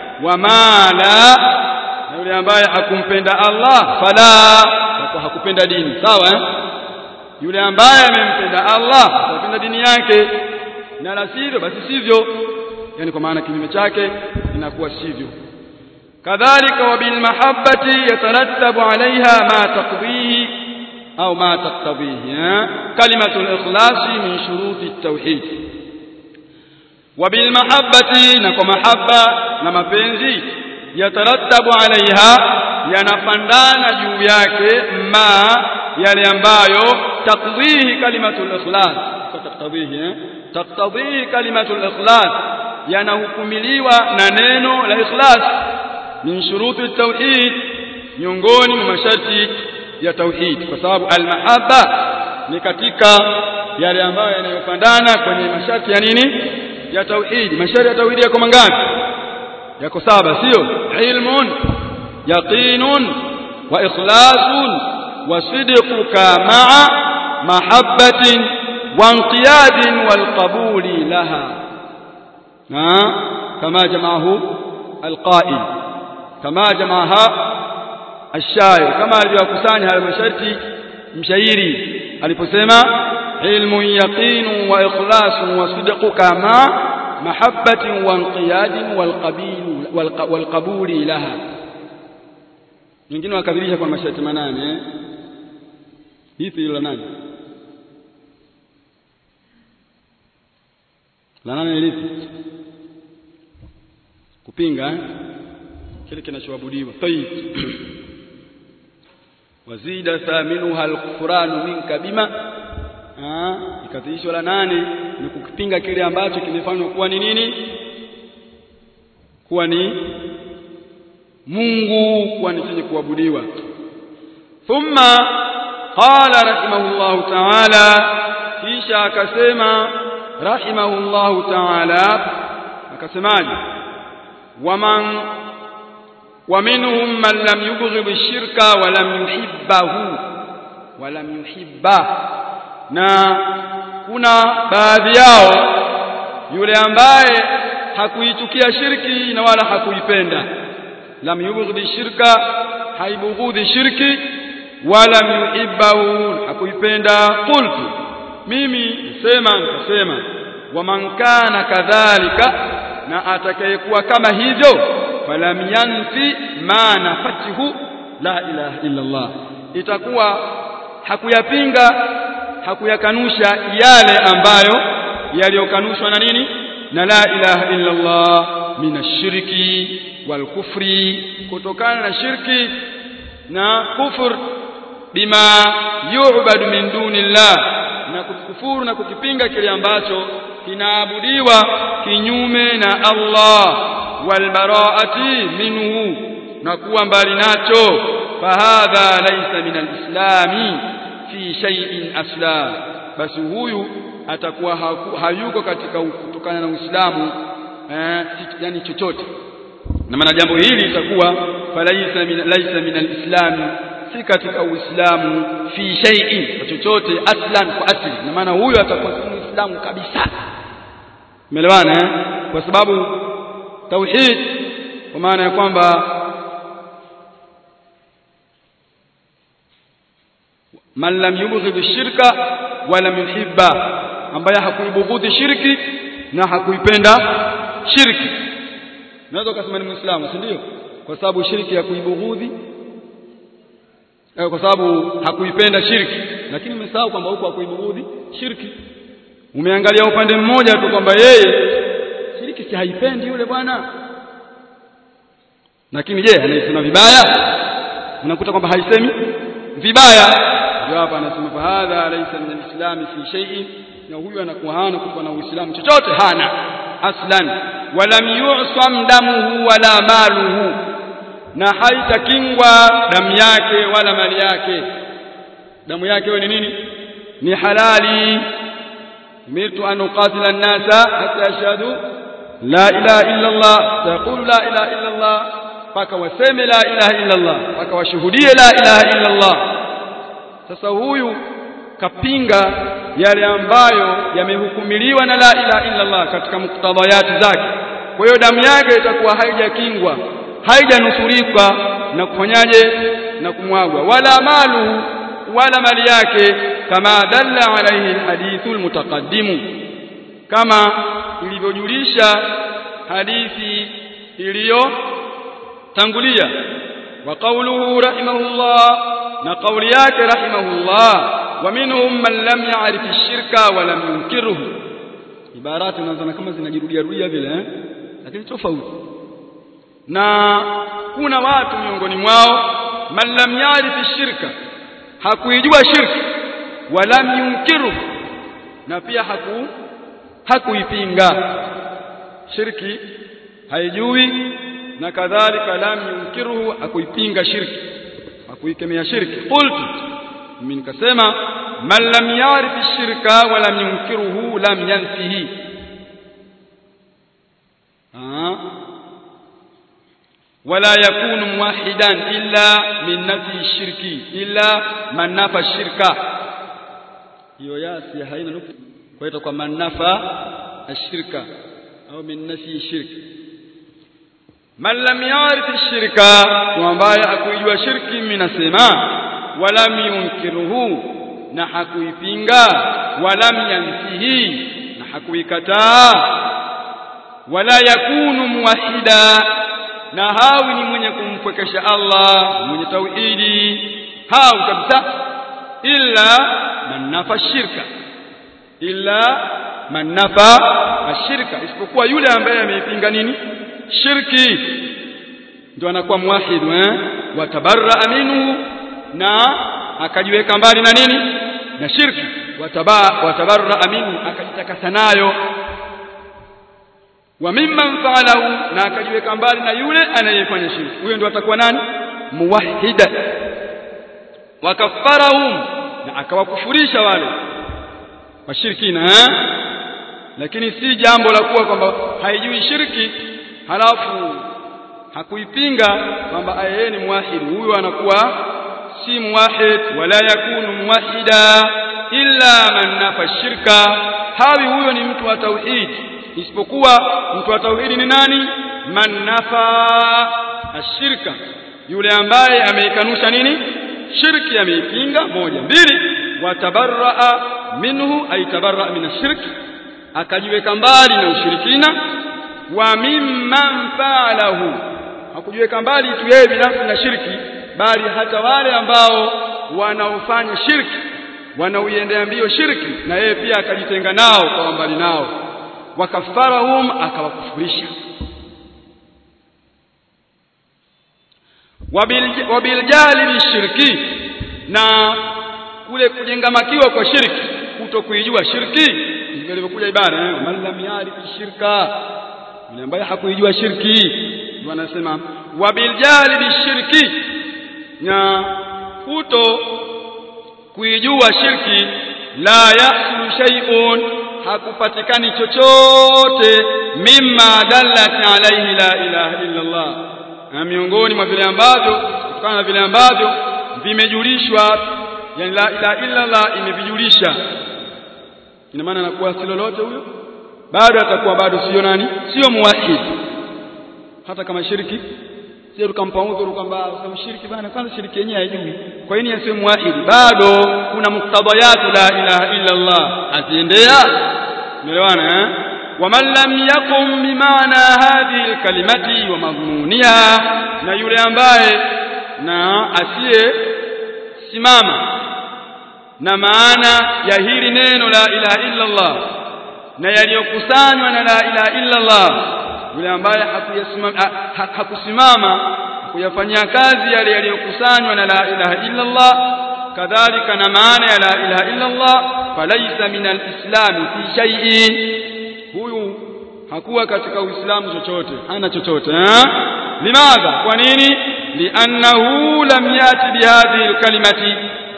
wamala na yule ambaye hakumpenda Allah fala atakuwa hakupenda dini sawa eh? yule ambaye amempenda Allah atapenda dini yake na la sivyo basi sivyo yani kwa maana kinyume chake inakuwa sivyo kadhalika wa bil mahabbati yatarattabu alaiha ma taqdihi au ma taqtadihi kalimatu al-ikhlas min shuruti at-tauhid wa bil mahabbati na kwa mahabba na mapenzi yatarattabu alaiha yanapandana juu yake ma yale ambayo taqdihi kalimatu al-ikhlas taqtadihi eh taqtadihi kalimatu al-ikhlas yanahukumiliwa na neno la ikhlas min shuruti at-tauhid miongoni mwa masharti ya tauhid kwa sababu al-mahabba ni katika yale ambayo yanayopandana kwenye masharti ya nini ya tauhid masharti ya tauhid yako mangapi yako saba sio ilmun yaqinun wa ikhlasun wa sidquka ma'a mahabbatin wa inqiyadin wal qabuli laha na kama jamaahu alqa'il kama jamaaha الشاعر كما alivyokusanya hayo masharti mshairi aliposema ilmu yaqin wa ikhlas wa sidq kama mahabbatin wa inqiyadin wal qabil wal qabuli laha wengine wakabilisha kwa masharti manane eh hivi la nani la nane lipi kupinga eh? kile kinachoabudiwa tayib wazida thaminuha alkufranu minka bima ikadhihishwa la nane ni kukipinga kile ambacho kimefanywa kuwa ni nini kuwa ni Mungu kuwa ni chenye kuabudiwa thumma qala rahimahullahu ta'ala kisha akasema rahimahullahu ta'ala akasemaje waman ومنهم من لم يبغض الشرك ولم يحبه ولم يحبه na kuna baadhi yao yule ambaye hakuichukia shirki na wala hakuipenda lam yubghidi shirka haibughudhi shirki wala yuhibbahu hakuipenda qultu mimi nisema nikasema waman kana kadhalika na atakayekuwa kama hivyo falam yanfi ma nafatihu la ilaha illa Allah itakuwa hakuyapinga hakuyakanusha yale ambayo yaliyokanushwa na nini na la ilaha illa Allah minashiriki wal kufri kutokana na shirki na kufur bima yu'badu min dunillah na kukufuru na kukipinga kile ambacho kinaabudiwa kinyume na Allah walbaraati minhu na kuwa mbali nacho fahadha laysa min alislami fi shay'in asla basi huyu atakuwa hayuko katika kutokana na Uislamu eh, yani chochote na maana jambo hili litakuwa falaisa min laysa min alislami si katika Uislamu fi shay'in chochote aslan kwa asli na maana huyu atakuwa si Muislamu kabisa umeelewana eh? kwa sababu tauhid kwa maana ya kwamba man lam yubghid shirka wa lam yuhibba ambaye hakuibughudhi shirki na hakuipenda shirki naweza kusema ni muislamu si ndio kwa sababu shirki hakuibughudhi kwa sababu hakuipenda shirki lakini umesahau kwamba huko hakuibughudhi shirki umeangalia upande mmoja tu kwamba yeye shiriki si haipendi yule bwana lakini je anaisema vibaya unakuta kwamba haisemi vibaya ndio hapa anasema fa hadha laysa min alislam fi shay'in na huyu anakuwa hana kuwa na uislamu chochote hana aslan walam yu'sam damuhu wala maluhu na haitakingwa damu yake wala mali yake damu yake wewe ni nini ni halali umirtu an uqatila an-nasa hatta yashhadu la ilaha illa Allah taqulu la ilaha illa Allah paka waseme la ilaha illa Allah paka washuhudie la ilaha illa Allah sasa huyu kapinga yale ambayo yamehukumiliwa na la ilaha illa Allah katika muktadhayati zake kwa hiyo damu yake itakuwa haijakingwa haijanusurika na kufanyaje na kumwagwa wala maluhu wala mali yake kama dalla alaihi alhadithu almutaqaddimu kama ilivyojulisha hadithi iliyotangulia wa qawluhu rahimahullah na kauli yake rahimahullah wa minhum man lam ya'rif ash-shirka wa lam yunkiruhu ibarati unazoona kama zinajirudia rudia vile eh lakini tofauti na kuna watu miongoni mwao man lam ya'rif ash-shirka hakuijua shirki wa lam yunkiruhu na pia haku hakuipinga shirki haijui na kadhalika lam yunkiruhu hakuipinga shirki hakuikemea shirki qultu mimi nikasema man lam yarif shirka wa lam yunkiruhu lam yanfihi ولا يكون موحدا إلا من نفي الشرك إلا من نفى الشرك hiyo yasi haina nukta kwa hiyo kwa man nafa ashirka au min nafi shirki man lam yarif shirka ambaye hakuijua shirki mimi nasema walam yunkiruhu na hakuipinga walam yansihi na hakuikataa wala yakunu muwahida na hawi ni mwenye kumpwekesha Allah mwenye tauhidi hawi kabisa illa man nafa shirka illa man nafa ashirka isipokuwa yule ambaye ameipinga nini shirki ndio anakuwa muwahid eh watabarra minhu na akajiweka mbali na nini na shirki wataba watabarra minhu akajitakasa nayo wa mimman fa'alahu na akajiweka mbali na yule anayefanya shirki huyo ndio atakuwa nani muwahhida wakaffarahum na akawakufurisha wale washirikina eh lakini si jambo la kuwa kwamba haijui shirki halafu hakuipinga kwamba yeye ni muwahid huyo anakuwa si muwahid wala yakunu muwahida illa man nafa shirka hawi huyo ni mtu wa tauhid isipokuwa mtu wa tauhidi ni nani man nafa ashirka yule ambaye ameikanusha nini shirki ameipinga moja mbili watabarraa minhu ay tabarraa min ashirki akajiweka mbali na ushirikina wa mimman fa'alahu hakujiweka mbali tu yeye binafsi na shirki bali hata wale ambao wanaofanya shirki wanaoiendea mbio shirki na yeye pia akajitenga nao kwa mbali nao wakafarahum akawakufurisha wabiljali shirki na kule kujengamakiwa kwa shirki kuto kuijua shirki ndivyo ilivyokuja ibara eh man lam yarif shirka yule ambaye hakuijua shirki ndio anasema wabiljali bishirki na kuto kuijua shirki la yahsulu shay'un hakupatikani chochote mimma dallat alayhi la ilaha illa Allah na miongoni mwa vile ambavyo kutokana na vile ambavyo vimejulishwa yani la ilaha illa Allah imevijulisha ina maana anakuwa si lolote huyo bado atakuwa bado sio nani sio muwahid hata kama shiriki sio tukampa udhuru kwamba kama shiriki bana kwanza shiriki yenyewe haijui kwa nini asiwe muwahid bado kuna muktadayat la ilaha illa Allah aziendea umeelewana eh waman lam yaqum bimaana hadhihi alkalimati wa madhmuniha na yule ambaye na asiye simama na maana ya hili neno la ilaha illa Allah na yaliyokusanywa na la ilaha illa Allah yule ambaye hakuyasimama hakusimama kuyafanyia kazi yale yaliyokusanywa na la ilaha illa Allah kadhalika na maana ya la ilaha illa Allah falaisa min alislam fi shay'in huyu hakuwa katika uislamu chochote hana chochote eh limadha kwa nini li'annahu lam yati bihadhihi alkalimati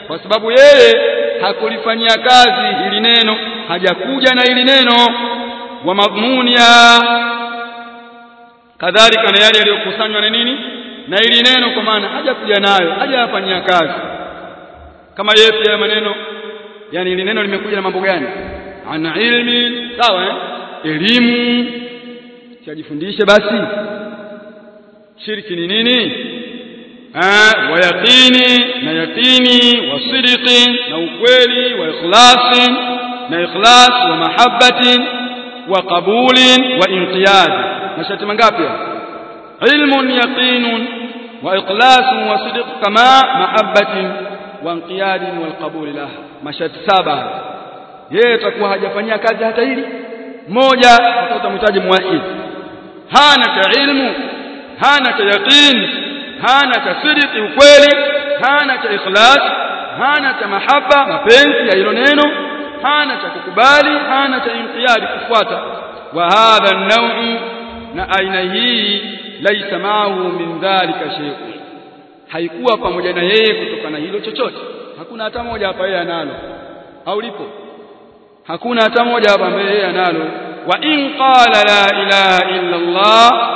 kwa sababu yeye hakulifanyia kazi hili neno hajakuja na hili neno wa madhmunia kadhalika na yale yaliyokusanywa na nini na hili neno kwa maana hajakuja nayo hajayafanyia kazi kama yeye pia maneno yani hili neno limekuja na mambo gani ana ilmi sawa eh? elimu siajifundishe basi shirki ni nini wa yaqini na yaqini wa sidqi na ukweli wa ikhlasi na ikhlas wa mahabbatin wa qabulin wa inqiyad mashati mangapi ilmun yaqinun wa ikhlasun wa sidq kama mahabbatin wa inqiyadin wal qabul laha mashati saba yeye atakuwa hajafanyia kazi hata hili moja utamhitaji muwahid hana cha ilmu hana cha yaqin hana cha sidiki ukweli hana cha ikhlas hana cha mahaba mapenzi ya hilo neno hana cha kukubali hana cha inqiyadi kufuata wa hadha an na aina hii laisa maahu min dhalika shay'un haikuwa pamoja na yeye kutokana hilo chochote hakuna hata moja hapa yeye analo au lipo hakuna hata moja hapa ambaye yeye analo wa in qala la ilaha illa Allah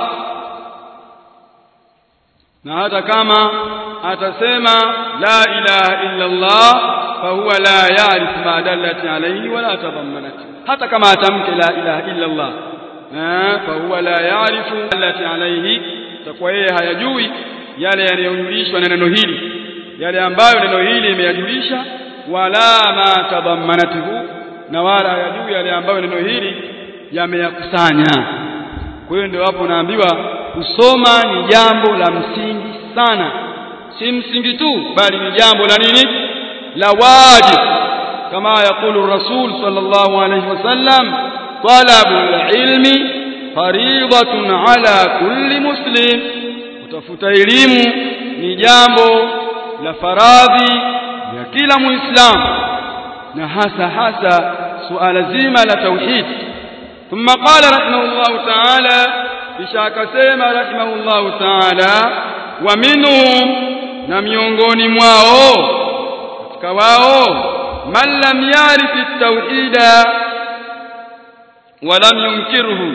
na hata kama atasema la ilaha illa Allah fa huwa la ya'rif ma dallat alayhi wala tadammanat hata kama atamke la ilaha illa Allah fa huwa la ya'rif dallat alayhi takuwa yeye hayajui yale yanayojulishwa na neno hili yale ambayo neno hili imeyajulisha wala ma tadammanatuhu na wala hayajui yale ambayo neno hili yameyakusanya kwa hiyo ndio hapo naambiwa kusoma ni jambo la msingi sana si msingi tu bali ni jambo la nini la wajib kama yakulu rasul sallallahu alayhi wasallam talabul ilmi faridatun ala kulli muslim kutafuta elimu ni jambo la faradhi ya kila muislamu na hasa hasa suala zima la tauhid ثم قال رحمه الله تعالى kisha akasema rahimahullahu ta'ala wa minhum na miongoni mwao katika wao man lam yarif at-tauhida wa lam yunkirhu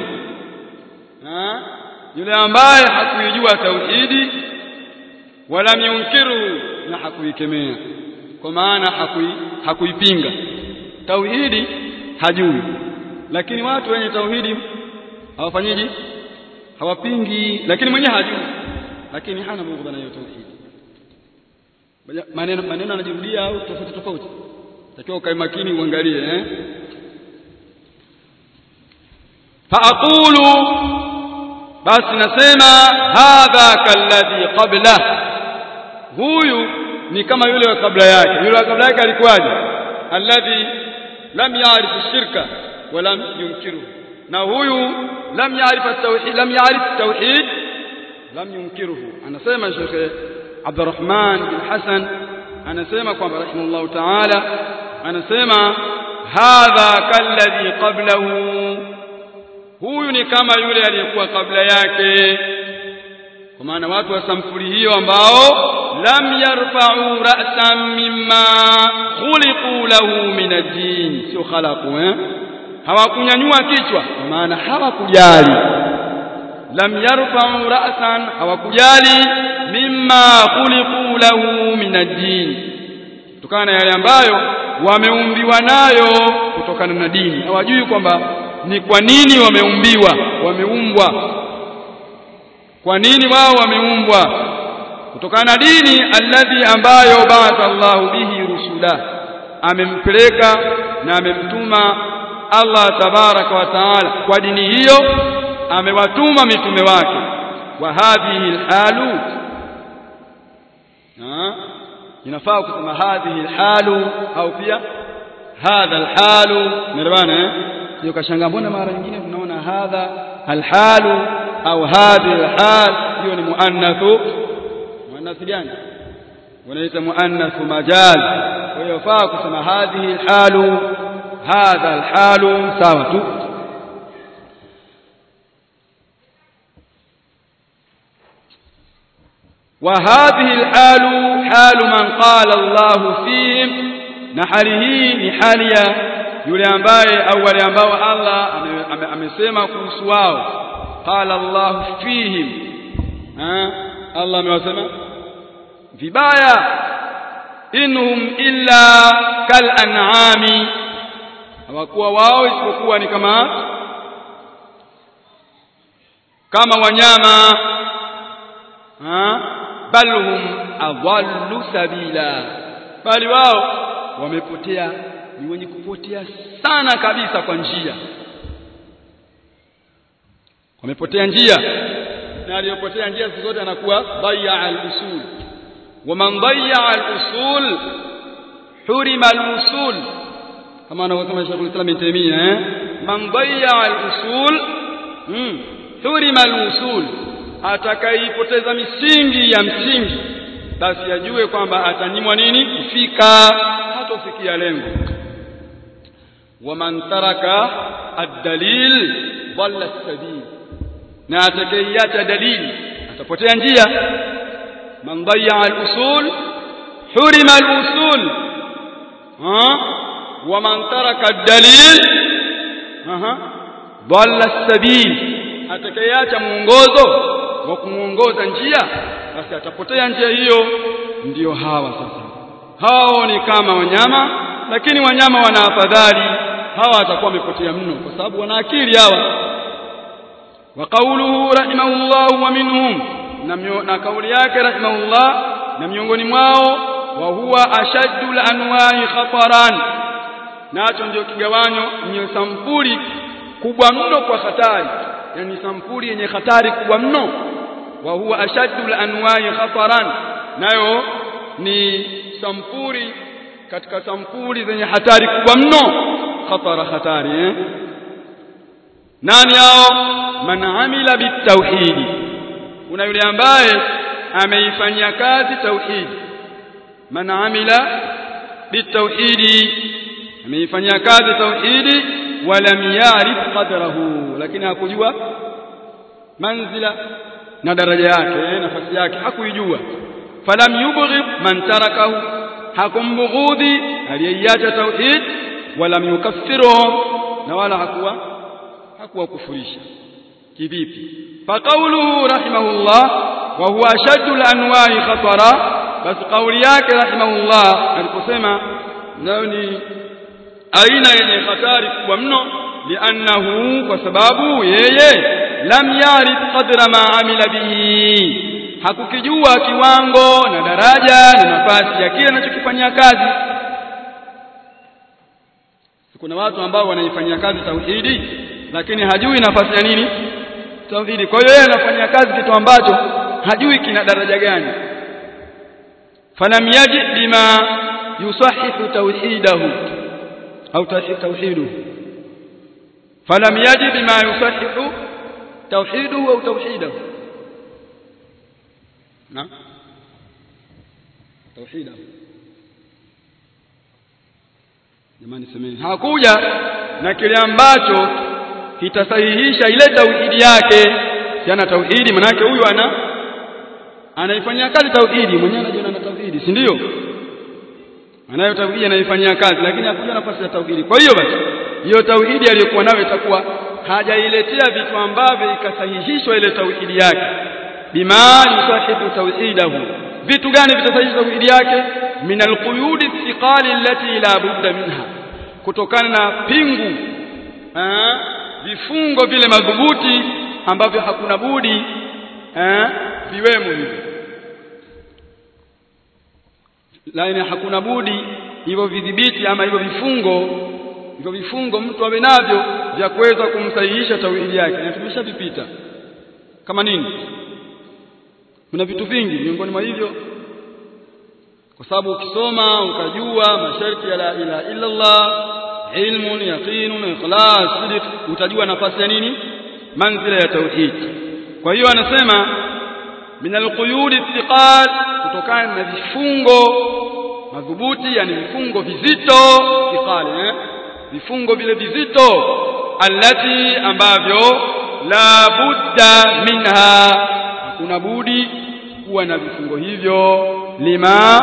yule ambaye hakuijua tauhidi wa lam yunkirhu na hakuikemea kwa maana hakui hakuipinga tauhidi hajui lakini watu wenye tauhidi hawafanyiji hawapingi lakini mwenyewe hajui lakini hana bughdha na hiyo tauhid maneno maneno anajirudia au tofauti tofauti takiwa ukae makini uangalie eh faaqulu basi nasema hadha kalladhi qabla huyu ni kama yule wa kabla yake yule wa kabla yake alikuwaje alladhi lam ya'rif shirka wa lam yunkiruhu na huyu lam yaarif at-tauhid lam yaarif at-tauhid lam yunkiruhu anasema Sheikh Abdurrahman bin Hassan anasema kwamba rahimahullah ta'ala anasema hadha kalladhi qablahu huyu ni kama yule aliyekuwa kabla yake kwa maana watu wa samfuri hiyo ambao lam yarfa'u ra'san mimma khuliqu lahu min ad-din sio khalaqu eh hawakunyanyua kichwa kwa maana hawakujali lam yarfa'u ra'san hawakujali mimma khuliqu lahu min ad-din kutokana na yale ambayo wameumbiwa nayo kutokana na dini hawajui kwamba ni kwa nini wameumbiwa wameumbwa kwa nini wao wameumbwa kutokana na dini alladhi ambayo ba'atha Allahu bihi rusula amempeleka na amemtuma Allah tabaraka wa taala kwa dini hiyo amewatuma mitume wake wa hadhihi alhalu inafaa kusema hadhihi alhalu au pia hadha alhalu nirwana eh sio kashanga mbona mara nyingine tunaona hadha alhalu au hadhihi alhal hiyo ni muannathu muannath gani wanaita muannathu majal kwa hiyo faa kusema hadhihi alhalu hadha alhalu sawa tu وهذه الحال halu man qala Allahu fihim na hali hii ni hali ya yule ambaye au wale ambao Allah amesema kuhusu wao qala Allahu fihim ha Allah amewasema vibaya inhum illa kal an'ami hawakuwa wao isipokuwa ni kama kama wanyama ha bal hum adallu sabila bali wao wamepotea ni wenye kupotea sana kabisa kwa njia wamepotea njia na aliyopotea njia siku zote anakuwa dhayya al-usul wa man dhayya al-usul hurima al-usul kama anavyosema Sheikh al-Islam Ibn Taymiyyah eh man dhayya al-usul hmm hurima al-usul atakaipoteza misingi ya msingi basi ajue kwamba atanyimwa nini kufika hatofikia lengo waman taraka ad-dalil dhalla as-sabil na atakayeiacha dalili atapotea njia man dhayya al-usul hurima al-usul ha waman taraka ad-dalil aha dhalla as-sabil atakayeacha muongozo wa kumuongoza njia basi atapotea njia hiyo ndiyo hawa sasa hao ni kama wanyama lakini wanyama wana afadhali hawa watakuwa wamepotea mno kwa sababu wana akili hawa wa qawluhu rahimahullah wa minhum na kauli yake rahimahullah na miongoni mwao wa huwa ashaddu anwa'i khataran nacho ndio kigawanyo ndio sampuli kubwa mno kwa hatari yani sampuli yenye hatari kubwa mno wa huwa ashaddu anwa'i khataran nayo ni sampuli katika sampuli zenye hatari kubwa mno khatara hatari eh nani hao man amila bitauhidi kuna yule ambaye ameifanyia kazi tauhidi man amila bitauhidi ameifanyia kazi tauhidi walam yarif qadrahu lakini hakujua manzila na daraja yake nafasi yake hakuijua falam yubghid man tarakahu hakumbughudhi aliyeiacha tauhid walam yukaffiruhum na wala hakuwa hakuwa kufurisha kivipi faqauluhu rahimahullah wa huwa ashaddu al-anwa'i khatara bas kauli yake rahimahullah aliposema nayo ni aina yenye hatari kubwa mno liannahu kwa sababu yeye lam yarif qadra ma amila bihi hakukijua kiwango na daraja na nafasi ya kile anachokifanyia kazi kuna watu ambao wanaifanyia kazi tauhidi lakini hajui nafasi ya nini tauhidi kwa hiyo yeye anafanyia kazi kitu ambacho hajui kina daraja gani falam yaji bima yusahihu tauhidahu au tauhiduhu falam yaji bima yusahihu tauhiduhu au tauhidahu na tauhidahu jamani semeni hakuja na kile ambacho kitasahihisha ile tauhidi yake yana tauhidi manake huyu ana anaifanyia kazi tauhidi mwenyewe anajiona na tauhidi si ndio anayo tauhidi anaifanyia kazi lakini hakuja nafasi ya tauhidi kwa hiyo basi hiyo tauhidi aliyokuwa nayo itakuwa hajailetea vitu ambavyo ikasahihishwa ile tauhidi yake bima yusahihu tauhidahu vitu gani vitasahihisha tauhidi yake min alquyudi thiqali allati la budda minha kutokana na pingu eh, vifungo vile madhubuti ambavyo hakuna budi eh, viwemo hivyo lakini hakuna budi hivyo vidhibiti ama hivyo vifungo hivyo vifungo mtu awe navyo vya kuweza kumsahihisha tauhidi yake na tumeshavipita kama nini kuna vitu vingi miongoni mwa hivyo kwa sababu ukisoma ukajua masharti ya la ilaha illa Allah ilmun yaqinun ikhlas sidq utajua nafasi ya nini manzila ya tauhid kwa hiyo anasema min alquyud ittiqal kutokana na vifungo madhubuti yani vifungo vizito iqali eh vifungo vile vizito allati ambavyo la budda minha hakuna budi kuwa na vifungo hivyo lima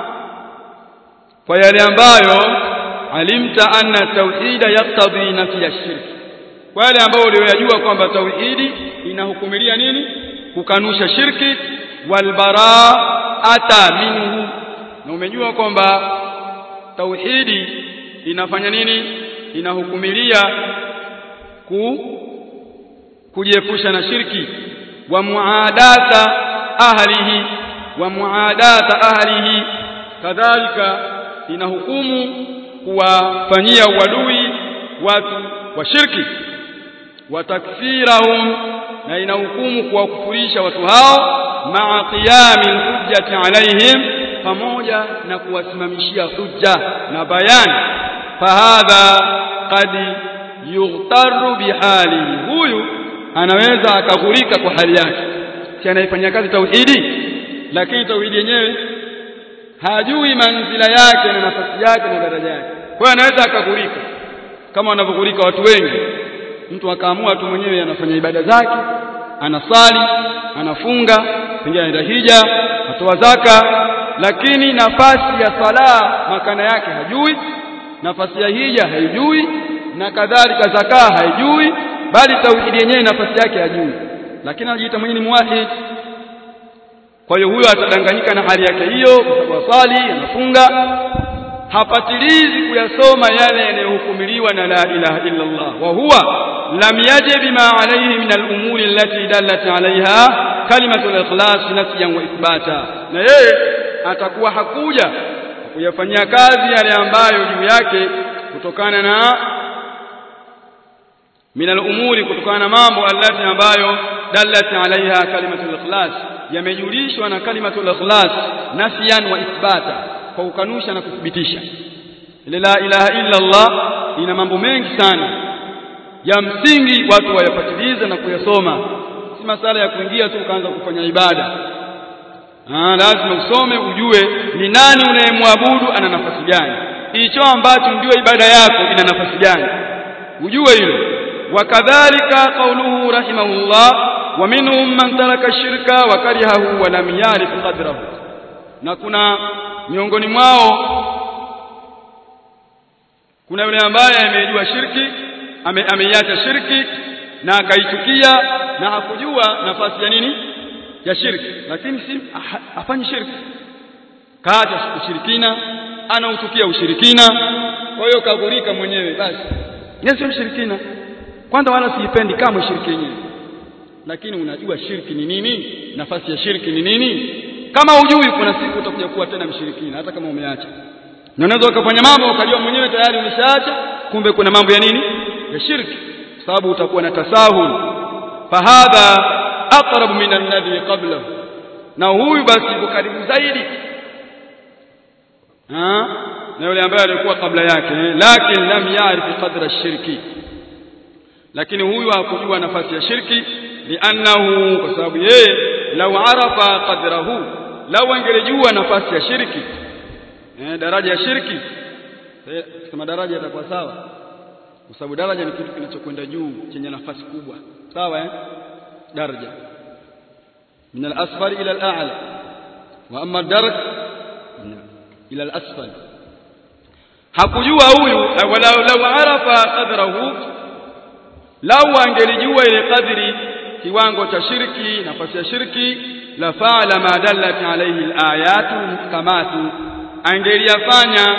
kwa yale ambayo alimta anna tauhida yaktadhi nafi ya shirki kwa yale ambayo uliyojua kwamba tauhidi inahukumilia nini kukanusha shirki walbaraata minhu na umejua kwamba tauhidi inafanya nini inahukumilia ku kujiepusha na shirki wa muadata ahlihi wa muadata ahlihi kadhalika inahukumu kuwafanyia uadui watu wa shirki wa takfirahum na inahukumu kuwakufurisha watu hao maa qiyami hujjati alaihim pamoja na kuwasimamishia hujja na bayani fahadha qad yughtaru bihalihi huyu anaweza akaghurika kwa hali yake si anaifanyia kazi tauhidi lakini tauhidi yenyewe hajui manzila yake na nafasi yake na daraja yake kwa hiyo anaweza akaghurika kama wanavyoghurika watu wengi mtu akaamua tu mwenyewe anafanya ibada zake anasali anafunga pengine anaenda hija atoa zaka lakini nafasi ya sala makana yake hajui nafasi ya hija haijui na kadhalika zaka haijui bali tauhidi yenyewe nafasi yake hajui lakini anajiita mwenyewe ni muwahid kwa hiyo huyo atadanganyika na hali yake hiyo kwa sababu asali anafunga hapatilizi kuyasoma yale yanayohukumiliwa na la ilaha illa Allah wa huwa lam yajib bima alayhi min al-umuri allati dallat alayha kalimatu al-ikhlas nafyan wa ithbata na yeye atakuwa hakuja kuyafanyia kazi yale ambayo juu yake kutokana na min al-umuri kutokana na mambo allati ambayo dallat alayha kalimatu al-ikhlas yamejulishwa na kalimatu al-ikhlas nafyan wa ithbata kwa kukanusha na kuthibitisha ile la ilaha illa Allah ina mambo mengi sana ya msingi watu wayapatilize na kuyasoma si masala ya kuingia tu ukaanza kufanya ibada ah lazima usome ujue ni nani unayemwabudu ana nafasi gani hicho ambacho ndio ibada yako ina nafasi gani ujue hilo wakadhalika qauluhu rahimahullah wa minhum man taraka shirka wa karihahu wa lam yarif qadrahu na kuna miongoni mwao kuna yule ambaye amejua shirki ame, ameiacha shirki na akaichukia na hakujua nafasi ya nini ya shirki lakini si afanye shirki kaacha ushirikina anauchukia ushirikina kwa hiyo kagurika mwenyewe basi yeye sio mshirikina kwanza wala siipendi kama shirki yenyewe lakini unajua shirki ni nini nafasi ya shirki ni nini kama hujui kuna siku utakuja kuwa tena mshirikina hata kama umeacha na unaweza ukafanya mambo ukajua mwenyewe tayari umeshaacha kumbe kuna mambo ya nini ya shirki sababu utakuwa na tasahul fahadha aqrab min alladhi qablahu na huyu basi yuko karibu zaidi ha na yule ambaye alikuwa kabla yake lakini lam yarif qadra shirki lakini huyu hakujua nafasi ya shirki li'annahu kwa sababu yeye lau arafa qadrahu lau angelijua nafasi ya shirki eh, daraja ya shirki kama daraja yatakuwa sawa kwa sababu daraja ni kitu kinachokwenda juu chenye nafasi kubwa sawa eh daraja min al-asfal ila al-a'la wa amma ad-daraj ila al-asfal hakujua huyu walau lau arafa qadrahu lau angelijua ile kadri kiwango cha shirki nafasi ya shirki la faala ma dallat alayhi alayatu muhkamatu angeliyafanya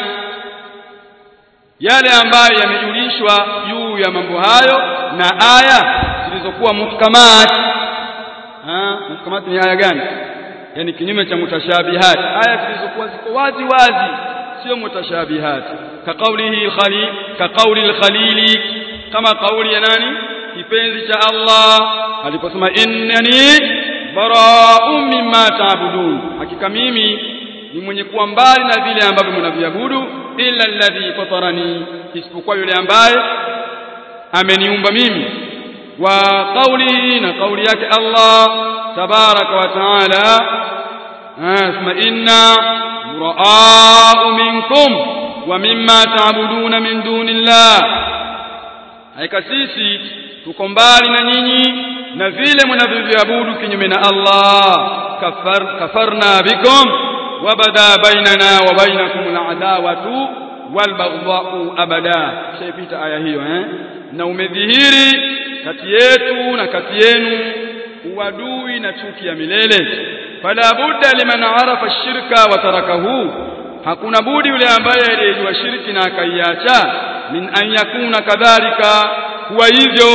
yale ambayo yamejulishwa juu ya mambo hayo na aya zilizokuwa muhkamat ha muhkamat ni aya gani yani kinyume cha mutashabihat aya zilizokuwa ziko wazi wazi sio mutashabihat ka qawlihi al-khalil ka qawli al-khalili kama kauli ya nani kipenzi cha Allah aliposema innani bara'un mimma ta'budun hakika mimi ni mwenye kuwa mbali na vile ambavyo mnaviabudu illa alladhi fatarani isipokuwa yule ambaye ameniumba mimi wa qawli na kauli yake Allah tabaraka wa taala asma inna bura'u minkum wa mimma ta'buduna min dunillah haika sisi tuko mbali na nyinyi na vile mnavyoviabudu kinyume na Allah kafar kafarna bikum wabada bainana wa bainakum al'adawatu walbaghdha'u abada shaipita aya hiyo eh na umedhihiri kati yetu na kati yenu uadui na chuki ya milele fala budda liman arafa shirka wa tarakahu hakuna budi yule ambaye aliyejua shirki na akaiacha min an yakuna kadhalika huwa hivyo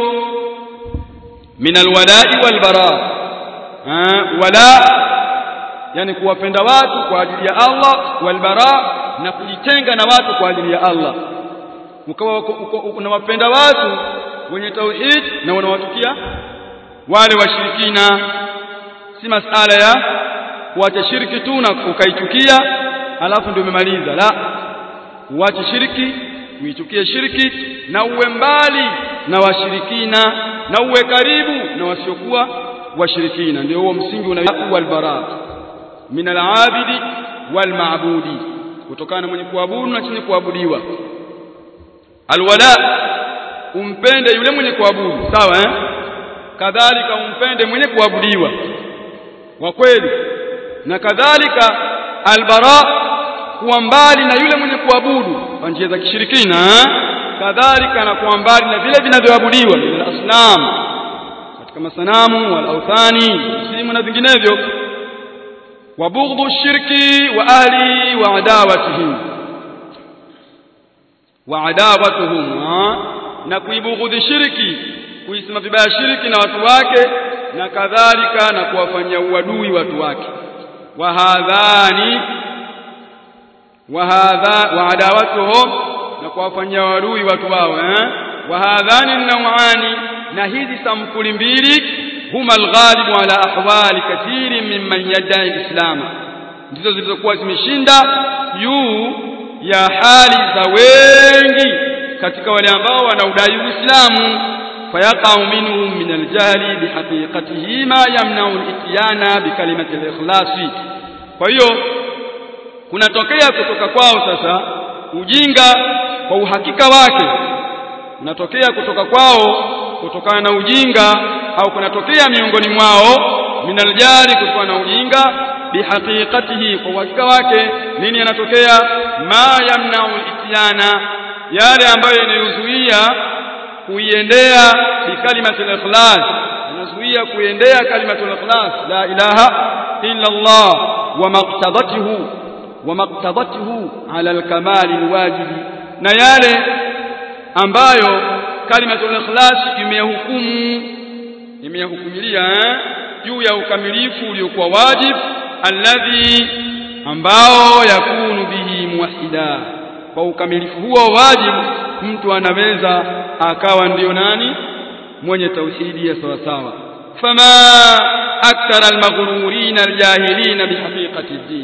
min alwala'i walbara wala yani kuwapenda watu kwa ajili ya Allah walbara na kujitenga na watu kwa ajili ya Allah ukawa unawapenda watu wenye tauhid na unawatukia wale washirikina si masala ya kuacha shirki tu na ukaichukia alafu ndio umemaliza la uache shirki uichukie shirki na uwe mbali na washirikina na uwe karibu na wasiokuwa washirikina ndio huo msingi unaoitwa albara min alabidi walmaabudi kutokana na mwenye kuabudu na chenye kuabudiwa alwala umpende yule mwenye kuabudu sawa eh kadhalika umpende mwenye kuabudiwa wa kweli na kadhalika albara kuwa mbali na yule mwenye kuabudu kwa njia za kishirikina kadhalika na kuwa mbali na vile vinavyoabudiwa min asnam katika masanamu wal authani simu na vinginevyo wa bughdhu shirki wa ahli wa adawatihim wa adawatuhum na kuibughudhi shirki kuisema vibaya shirki na watu wake na kadhalika na kuwafanyia uadui watu wake wa hadhani wa hadha wa adawatuhum na kuwafanyia uadui watu wao eh wa hadhani nawani na hizi sampuli mbili huma alghalibu ala ahwali kathiri mimman yadai alislam ndizo zilizokuwa zimeshinda juu ya hali za wengi katika wale ambao wanaudai Uislamu fayaqau minhum min aljahli bihaqiqatihi ma yamna'u al-ityana bikalimati al-ikhlasi kwa hiyo kunatokea kutoka kwao sasa ujinga kwa uhakika wake unatokea kutoka kwao kutokana na ujinga au kunatokea miongoni mwao minaljari kutokana na ujinga bihaqiqatihi kwa uhakika wake nini yanatokea ma yamna'u al-ityana yale ambayo yanayozuia kuiendea bikalimati al-ikhlas yanazuia kuiendea kalimatu al-ikhlas la ilaha illa Allah wa maqtadatuhu wa maqtadatuhu ala al-kamal al-wajib na yale ambayo kalimatu al-ikhlas imehukumu imehukumilia juu ya ukamilifu uliokuwa wajib alladhi ambao yakunu bihi muwahida kwa ukamilifu huo wajibu mtu anaweza akawa ndiyo nani mwenye tauhidi ya sawa sawa fama akthara almaghrurin aljahilin bihaqiqati ad-din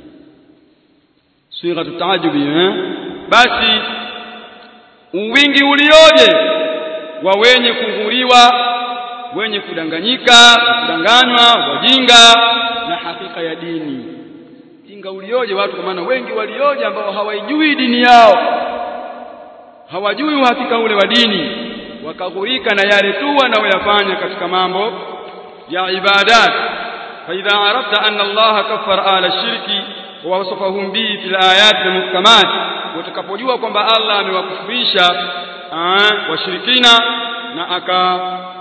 sigha taajubi eh basi uwingi ulioje wa wenye kughuriwa wenye kudanganyika kudanganywa wajinga na hakika ya dini jinga ulioje watu kwa maana wengi walioje ambao hawaijui dini yao hawajui uhakika ule wa dini wakaghurika na yale tu wanaoyafanya katika mambo ya ibadat fa idha arafta anna Allah kaffara ala shirki wa wasafahum bi fil ayat al-muhkamat utakapojua kwamba Allah amewakufurisha washirikina na aka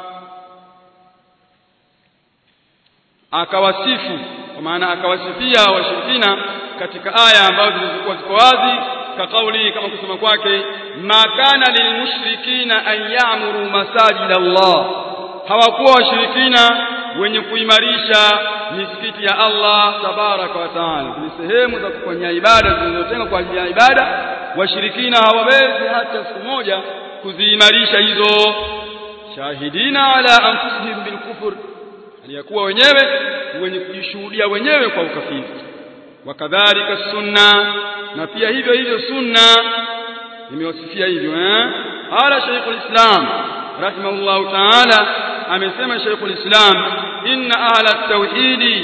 akawasifu kwa maana akawasifia washirikina katika aya ambazo zilizokuwa ziko wazi kakauli kama kusema kwake ma kana lilmushrikina an ya'muru masajid Allah hawakuwa washirikina wenye kuimarisha misikiti ya Allah tabaraka wa taala ni sehemu za kufanyia ibada zilizotengwa kwa ajili ya ibada washirikina hawawezi hata siku moja kuziimarisha hizo shahidina ala anfusihim bilkufr aliyakuwa wenyewe wenye kujishuhudia wenyewe kwa ukafiri wakadhalika sunna na pia hivyo hivyo sunna imewasifia hivyo eh ala shaykhul islam rahimahullahu ta'ala amesema shaykhul islam inna ahla at-tauhid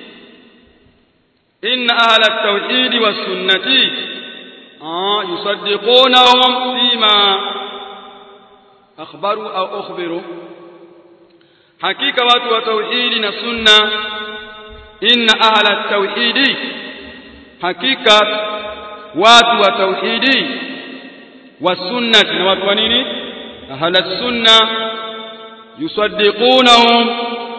inna ahla at-tauhid was sunnati ah yusaddiqunahum fima akhbaru au ukhbiru hakika watu wa tauhidi na sunna inna ahla tauhidi hakika watu wa tauhidi wa sunnati na watu wa nini ahla sunna yusaddiqunahum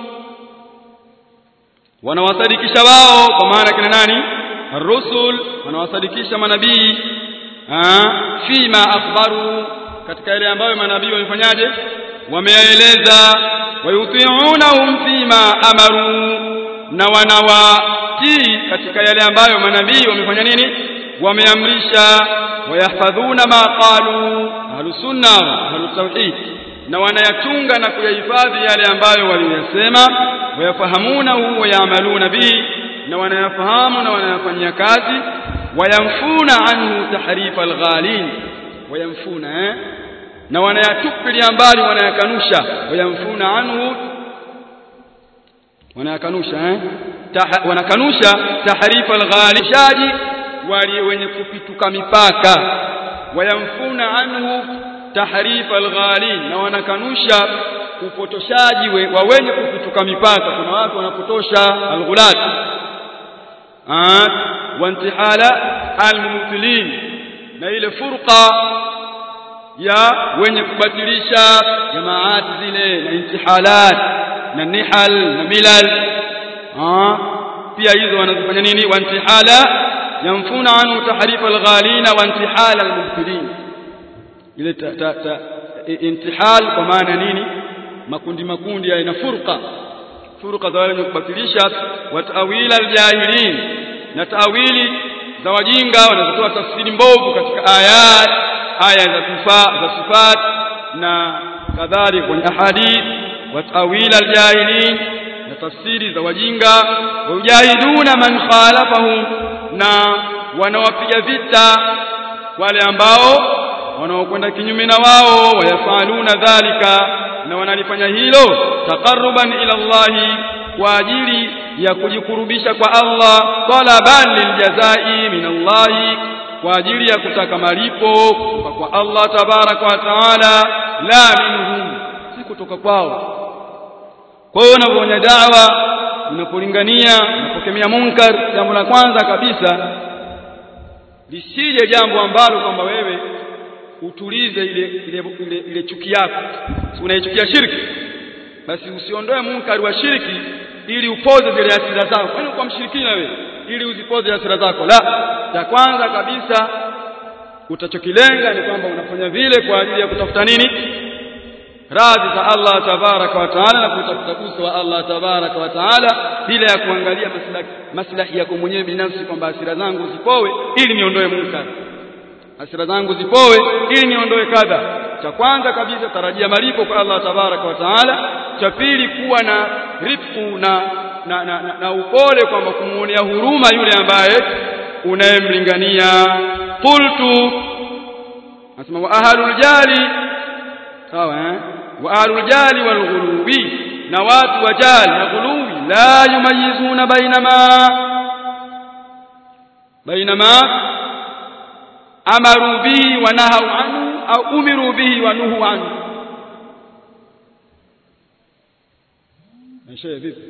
wanawasadikisha wao kwa maana kina nani الرسل wanawasadikisha manabii fima akhbaru katika yale ambayo manabii wamefanyaje wameyaeleza wayuti'unahum fima amaru na wanawatii katika yale ambayo manabii wamefanya nini wameamrisha wayahfadhuna ma qalu ahlus sunna ahlus tauhid na wanayachunga na kuyahifadhi yale ambayo waliyasema wayafahamunahu wayamaluna bihi na wanayafahamu na wanayafanyia kazi wayamfuna anhu tahrifa alghalin wayamfuna eh? na wanayatupilia mbali wanayakanusha wayamfuna anhu wanayakanusha eh? Taha, wanakanusha tahrifa alghalishaji wali wenye kupituka mipaka wayamfuna anhu tahrifa alghalin na wanakanusha upotoshaji we, wa wenye kupituka mipaka kuna watu wanapotosha alghulat wa intihala almubtilin na ile furqa ya wenye kubatilisha jamaat zile na intihalat na nihal na milal ah pia hizo wanazifanya nini wa intihala yamfuna anhu tahrifa alghalina wa intihala almubtilin ile ta, ta, ta, intihal kwa maana nini makundi makundi ya ina furqa furqa za wale wenye kubatilisha wa ta'wil aljahilin na ta'wili za wajinga wanazotoa tafsiri mbovu katika ayat aya za sifa za sifat na kadhalika kwenye ahadith wa ta'wil aljahilin na tafsiri za wajinga wajahiduna man khalafahum na wanawapiga vita wale ambao wanaokwenda kinyume na wao wayafaluna dhalika na wanalifanya hilo taqarruban ila Allah kwa ajili ya kujikurubisha kwa Allah talaban liljazai min Allah kwa ajili ya kutaka malipo kutoka kwa Allah tabaraka wa taala la minhum si kutoka kwao kwa hiyo unapofanya da'wa unapolingania unapokemea munkar jambo la kwanza kabisa lisije jambo ambalo kwamba wewe utulize ile ile, ile, ile chuki yako si unaichukia shirki basi usiondoe munkari wa shirki ili upoze zile hasira zako kwani kwa mshirikina wewe ili uzipoze hasira zako la cha kwanza kabisa utachokilenga ni kwamba unafanya vile kwa ajili ya kutafuta nini radhi za Allah tabaraka wa taala na kutafuta uso wa Allah tabaraka wa taala bila ya kuangalia maslahi maslahi yako mwenyewe binafsi kwamba hasira zangu zipowe ili niondoe munkar hasira zangu zipowe ili niondoe kadha cha kwanza kabisa tarajia malipo kwa Allah tabaraka wa taala cha pili kuwa na rifku na na, na, na, na upole kwamba kumuonea huruma yule ambaye unayemlingania qultu nasema wa ahlul jali sawa eh wa ahlul jali wal ghulubi na watu wa jali na ghulubi la yumayizuna baina ma baina ma amaru bihi wa nahaw anhu au umiru bihi wa nuhu anhu Maisha vipi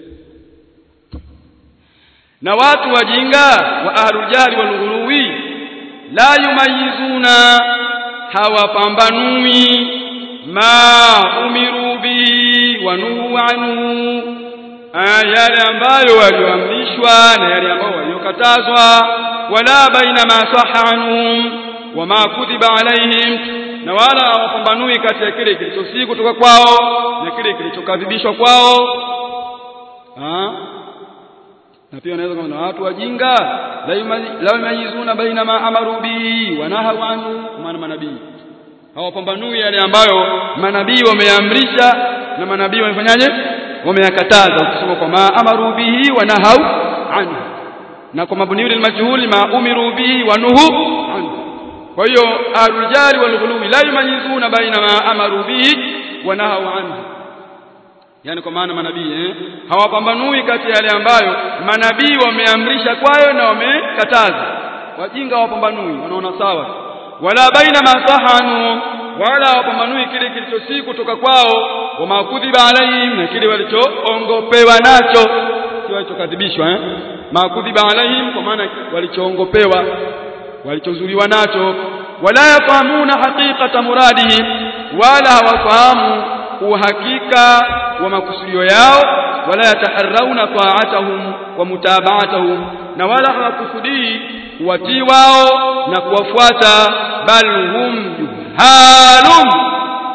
na watu wajinga wa ahlul jali wal ghuluwi la yumayizuna hawapambanui ma umiru bi wa nuhu anhu yale ambayo walioamrishwa na yale ambayo waliokatazwa wala baina ma sahha anhum wama kutiba alaihim na wala hawapambanui kati ya kile kilichosii kutoka kwao na kile kilichokadhibishwa kwao ha? na pia unaweza kuona watu wajinga la yumayizuna baina ma amaru bihi wa nahaw anhu maana manabii hawapambanui yale ambayo manabii wameamrisha na manabii wamefanyaje wameyakataza ukisoma kwa ma amaru bihi wa nahaw anhu na kwa mabniu lil majhul ma umiru bihi wa nuhu anhu kwa hiyo arujali wal ghuluwi la yumayizuna baina ma amaru bihi wa nahaw anhu yani kwa maana manabii eh hawapambanui kati ya yale ambayo manabii wameamrisha kwayo na wamekataza wajinga hawapambanui wanaona sawa wala baina ma sahanu wala hawapambanui kile kilichosii kutoka kwao wa makudhiba alaihim na kile walichoongopewa nacho si walichokadhibishwa eh makudhiba alaihim kwa maana walichoongopewa walichozuliwa nacho wala yafahamuna haqiqata muradihim wala hawafahamu uhakika wa makusudio yao wala yataharrauna ta'atahum wa mutabaatahum na wala hawakusudii kuwatii wao na kuwafuata bal hum juhalum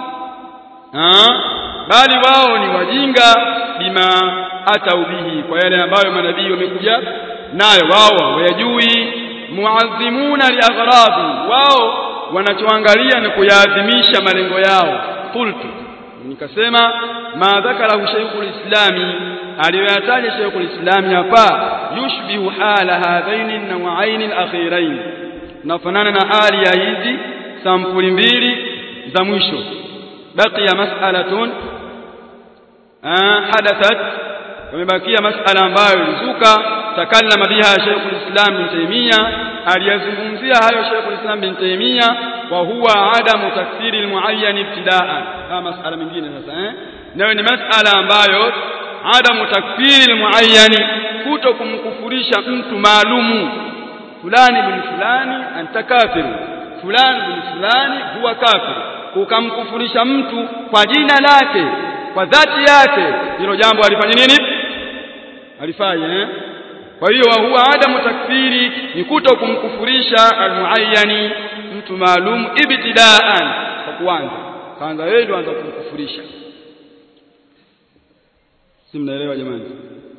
bali wao ni wajinga bima atau bihi kwa yale ambayo manabii wamekuja nayo wao wayajui muazzimuna liaghradi wao wanachoangalia ni kuyaadhimisha malengo yao qultu nikasema ma dhakarahu shaykhul islami aliyoyataja shaykhul islami hapa yushbihu hala hadhaini nawain alakhirain nafanana na hali ya hizi sampuli mbili za mwisho baqiya mas'alatun hadathat wamebakia mas'ala ambayo ilizuka takallama biha shaykhul islam bin taymiya aliyazungumzia hayo shaykhul islam bin taymiya wa huwa adamu takfiri almuayyan ibtidaan kama masala mengine sasa eh nayo ni masala ambayo adamu takfiri almuayyan kuto kumkufurisha mtu maalumu fulani bin fulani anta kafiru fulani bin fulani huwa kafiru ukamkufurisha mtu kwa jina lake kwa dhati yake hilo jambo alifanya nini alifai eh kwa hiyo wa huwa adamu takfiri ni kuto kumkufurisha almuayyani mtu maalum ibtidaan kwa kuanza kaanza wewe ndio anza kumkufurisha si mnaelewa jamani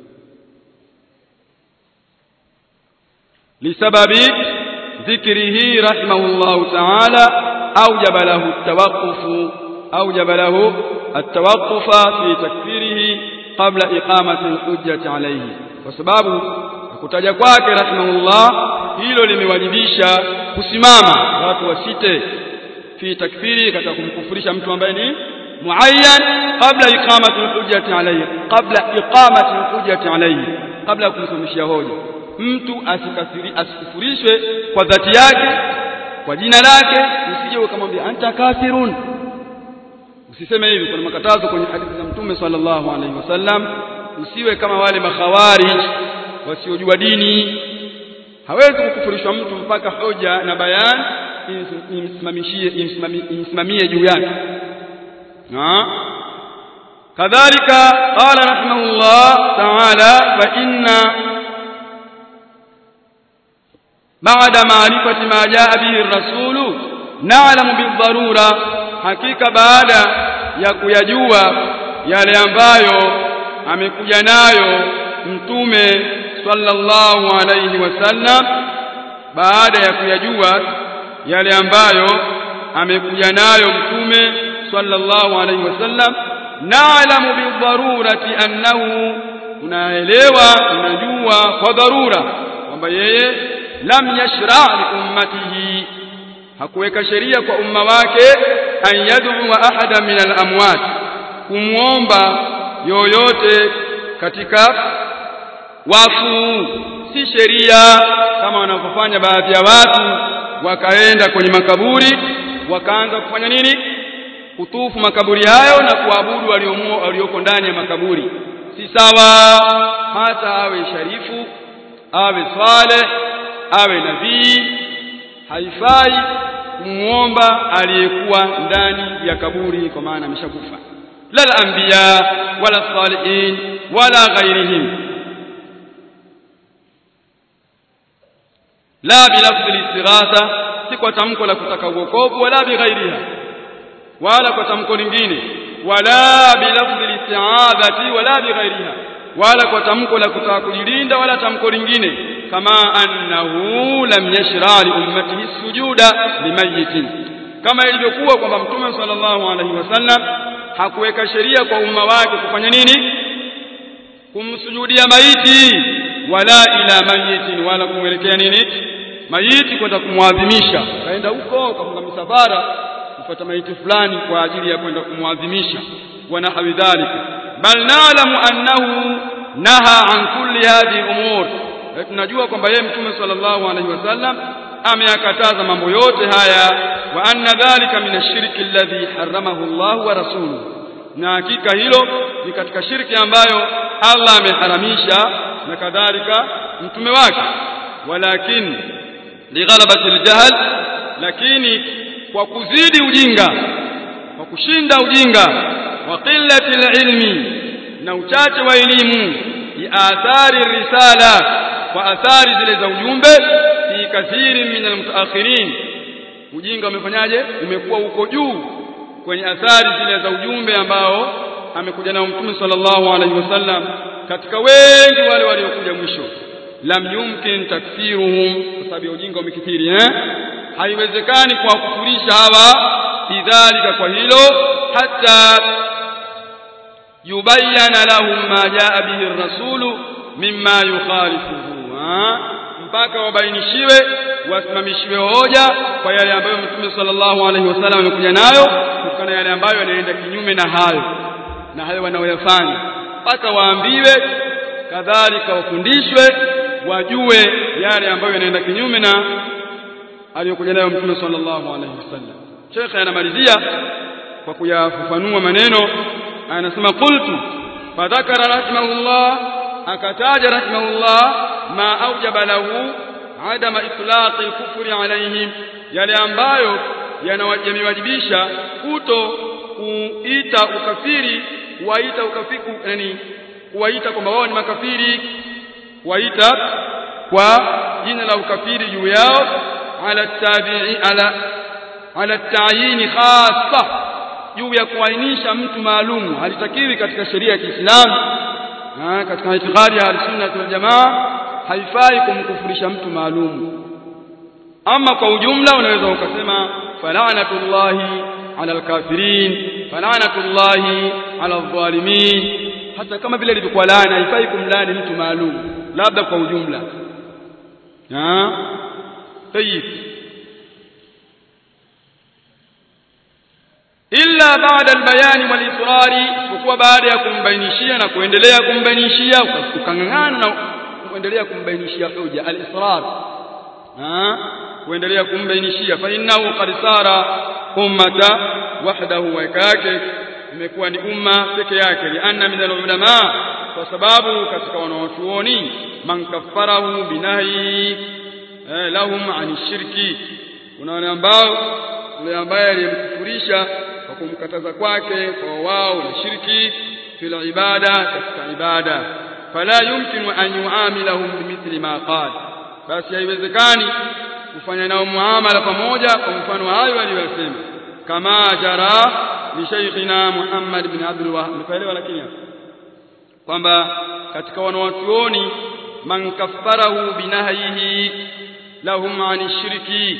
lisababi dhikrihi rahimahullahu ta'ala awjaba lahu at-tawaqquf awjaba lahu at-tawaqquf fi takfirihi qabla iqamati al-hujjati alayhi kwa sababu kutaja kwake rahimahullah hilo limewajibisha kusimama watu wasite fi takfiri katika kumkufurisha mtu ambaye ni muayyan kabla iqamati alhujjati alayhi kabla iqamati alhujjati alayhi kabla kumsimamishia hoja mtu asikafiri asikufurishwe kwa dhati yake kwa jina lake usije ukamwambia anta kafirun usiseme hivi kuna makatazo kwenye hadithi za mtume sallallahu alaihi wasallam usiwe kama wale makhawarij wasiojua dini hawezi kukufurishwa mtu mpaka hoja na bayan imsimamishie imsimamie juu yake kadhalika qala rahimahullah ta'ala fa inna ba'da ma'rifati ma jaa bihi ar-rasulu na'lamu bid-darura hakika baada ya kuyajua yale ambayo amekuja nayo mtume sallallahu alayhi wasallam baada ya kuyajua yale ambayo amekuja nayo mtume sallallahu alayhi wasallam na'lamu bidharurati annahu tunaelewa tunajua kwa dharura kwamba yeye lam yashra' li ummatihi hakuweka sheria kwa umma wake an yad'u ahada min al-amwat kumuomba yoyote katika wafu si sheria kama wanavyofanya baadhi ya watu wakaenda kwenye makaburi wakaanza kufanya nini kutufu makaburi hayo na kuabudu walioko ndani ya makaburi si sawa hata awe sharifu awe swale awe nabii haifai kumuomba aliyekuwa ndani ya kaburi kwa maana ameshakufa la anbiya wala salihin wala ghairihim la bilafzi listighatha si kwa tamko la kutaka uokovu wala bighairiha wala kwa tamko lingine wala bilafzi listi'adhati wala bighairiha wala kwa tamko la kutaka kujilinda wala tamko lingine kama annahu lam yashra li ummatihi sujuda limayitin kama ilivyokuwa kwamba mtume sallallahu alaihi wasallam hakuweka sheria kwa umma wake kufanya nini kumsujudia maiti wala ila mayitin wala kumwelekea nini maiti kwenda kumwadhimisha kaenda huko kafunga misafara kufuata maiti fulani kwa ajili ya kwenda kumwadhimisha wana hawidhalika bal na'lamu annahu naha an kulli hadhihi umur tunajua kwamba yeye mtume sallallahu alaihi wasallam ameyakataza mambo yote haya wa anna dhalika min ashirki alladhi haramahu Allah wa rasuluhu na hakika hilo ni katika shirki ambayo Allah ameharamisha na kadhalika mtume wake walakin lighalabati aljahl lakini kwa kuzidi ujinga kwa kushinda ujinga wa qillati alilmi na uchache wa elimu bi athari risala kwa athari zile za ujumbe fi kathiri min almutaakhirin ujinga umefanyaje umekuwa uko juu kwenye athari zile za ujumbe ambao amekuja nao mtume sallallahu alaihi wasallam katika wengi wale waliokuja mwisho lam yumkin takfiruhum kwa sababu ya ujinga umekithiri eh haiwezekani kwa kufurisha hawa bidhalika kwa hilo hata yubayyana lahum ma jaa bihi ar-rasulu mimma yukhalifuhu mpaka wabainishiwe wasimamishiwe hoja kwa yale ambayo mtume sallallahu alaihi wasallam amekuja nayo kutokana yale ambayo yanaenda kinyume na hayo na hayo wanaoyafanya mpaka waambiwe kadhalika wafundishwe wajue yale ambayo yanaenda kinyume na aliyokuja nayo mtume sallallahu alaihi wasallam Sheikh anamalizia kwa kuyafafanua maneno anasema qultu fadhakara rahimahullah akataja rahimahullah ma aujaba lahu adama itlaq al-kufri alaihim yale ambayo yamewajibisha kuto kuita ukafiri kuwaita ukafiri yani kuwaita kwamba wao ni makafiri kuwaita kwa jina la ukafiri juu yao ala tabi'i ala ala ta'yin khassa juu ya kuainisha mtu maalumu halitakiwi katika sheria ya Kiislamu katika itikadi ya al-sunna wal jamaa haifai kumkufurisha mtu maalumu ama kwa ujumla unaweza ukasema fala'natullahi ala al-kafirin fala'natullahi ala adh-dhalimin hata kama vile ilivyokuwa laana haifai kumlaani mtu maalum labda kwa ujumla ah tayib illa baada albayani walisrari kwa baada ya kumbainishia na kuendelea kumbainishia ukangangana na kuendelea kumbainishia hoja alisrar ah kuendelea kumbainishia fa innahu qad sara ummata wahdahu wa yake imekuwa ni umma peke yake lianna min alulama kwa sababu katika wanawachuoni man kaffarahu binahi eh, lahum ani shirki kuna wale ambao yule ambaye aliyemkufurisha kwa kumkataza kwake kwa wao na shirki fil ibada katika ibada fala yumkinu an yuamilahum bimithli ma qala basi haiwezekani kufanya nao muamala pamoja kwa mfano hayo aliyosema kama jara li shaykhina Muhammad bin Abdul Wahhab nifaelewa lakini kwamba katika wanawachuoni man kaffarahu binahyihi lahum ani shirki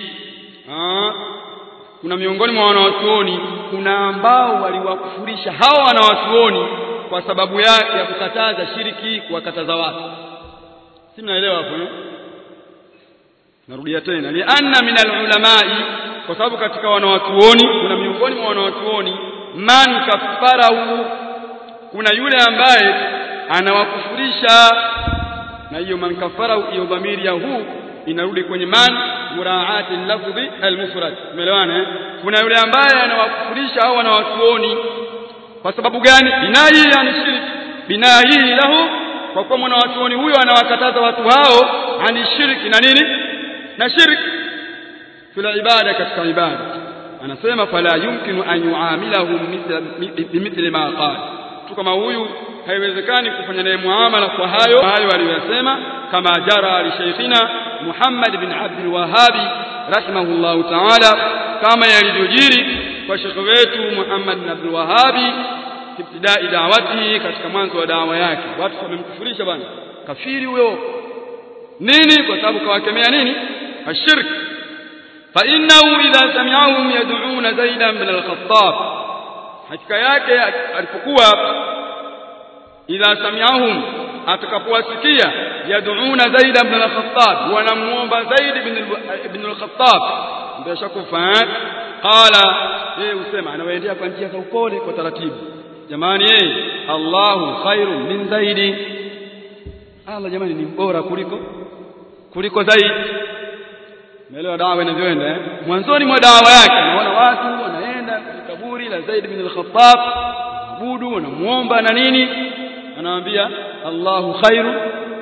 kuna miongoni mwa wanawachuoni kuna ambao waliwakufurisha hawa wanawachuoni kwa sababu ya, ya kukataza shiriki kuwakataza watu si mnaelewa hapo eh? narudia tena lianna min alulamai kwa sababu katika wanawachuoni kuna miongoni mwa wanawachuoni man kaffarahu kuna yule ambaye anawakufurisha na hiyo man kaffarahu hiyo dhamiri ya huu inarudi kwenye man muraati lafdhi almufrad umeelewana eh? kuna yule ambaye anawakufurisha au wanawachuoni kwa sababu gani binahi yani shirki binahi lahu kwa kuwa mwanawachuoni huyo anawakataza watu hao ani shirki na nini na shirki fil ibada katika ibada anasema fala yumkinu an yuamilahum bimithli ma qala mtu kama huyu haiwezekani kufanya naye muamala kwa hayo hayo aliyosema kama jara li shaykhina Muhammad bin Abdul Wahhab rahimahullahu ta'ala kama yalivyojiri kwa shekhe wetu Muhammad bin Abdul Wahhab ibtidai da'wati katika mwanzo wa dawa yake watu wamemkufurisha bwana kafiri huyo nini kwa sababu kawakemea nini ashirk fa innahu idha sami'ahum yad'una zaidan bin al-khattab hakika yake alipokuwa idha sami'ahum atakapowasikia yad'una zaid ibn al-khattab wanamuomba zaid ibn al-khattab ndio shakufa qala yeye usema anawaendea kwa njia za upole kwa taratibu jamani yeye Allahu khairu min zaidi Allah jamani ni bora kuliko kuliko zaidi Umeelewa dawa inavyoenda eh? Mwanzoni mwa dawa yake naona watu wanaenda kwenye kaburi la Zaid bin al-Khattab, abudu wanamuomba na nini? Anawaambia Allahu khairu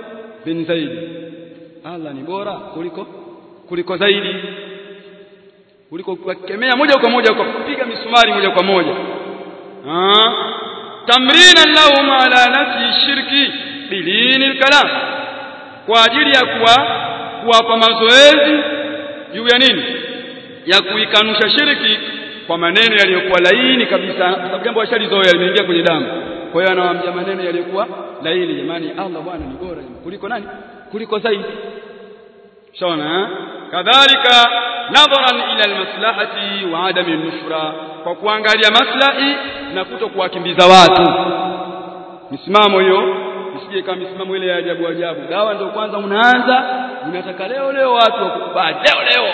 bin Zaid Allah ni bora kuliko kuliko zaidi kuliko kukemea moja kwa moja kupiga misumari moja kwa moja ah tamrina lahum ala nafi shirki bilini kalam kwa ajili ya kuwa kuwapa mazoezi juu ya nini ya kuikanusha shirki kwa maneno yaliyokuwa laini kabisa kwa sababu jambo washalizoea limeingia kwenye damu kwa hiyo anawaambia maneno yaliyokuwa laini jamani Allah bwana ni bora kuliko nani kuliko zaidi shaona kadhalika nadharan ila almaslahati wa adami nushra kwa kuangalia maslahi na kuto kuwakimbiza watu misimamo hiyo isije kama misimamo ile ya ajabu ajabu dawa ndio kwanza unaanza unataka leo leo watu wakukubali leo leo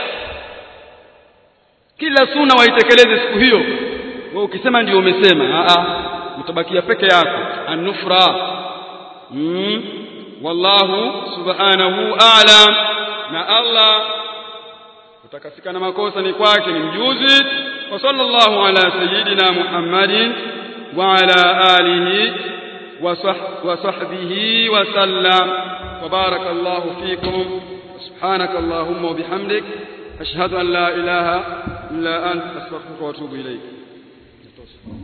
kila suna waitekeleze siku hiyo wewe ukisema ndio umesema a a utabakia peke yako an-nufra mm. wallahu subhanahu a'lam na Allah utakasika na makosa ni kwake ni mjuzi wa sallallahu ala sayyidina Muhammadin wa ala alihi wa sahbihi wa sallam wa barakallahu fikum سبحانك اللهم وبحمدك أشهد أن لا إله إلا أنت أستغفرك وأتوب إليك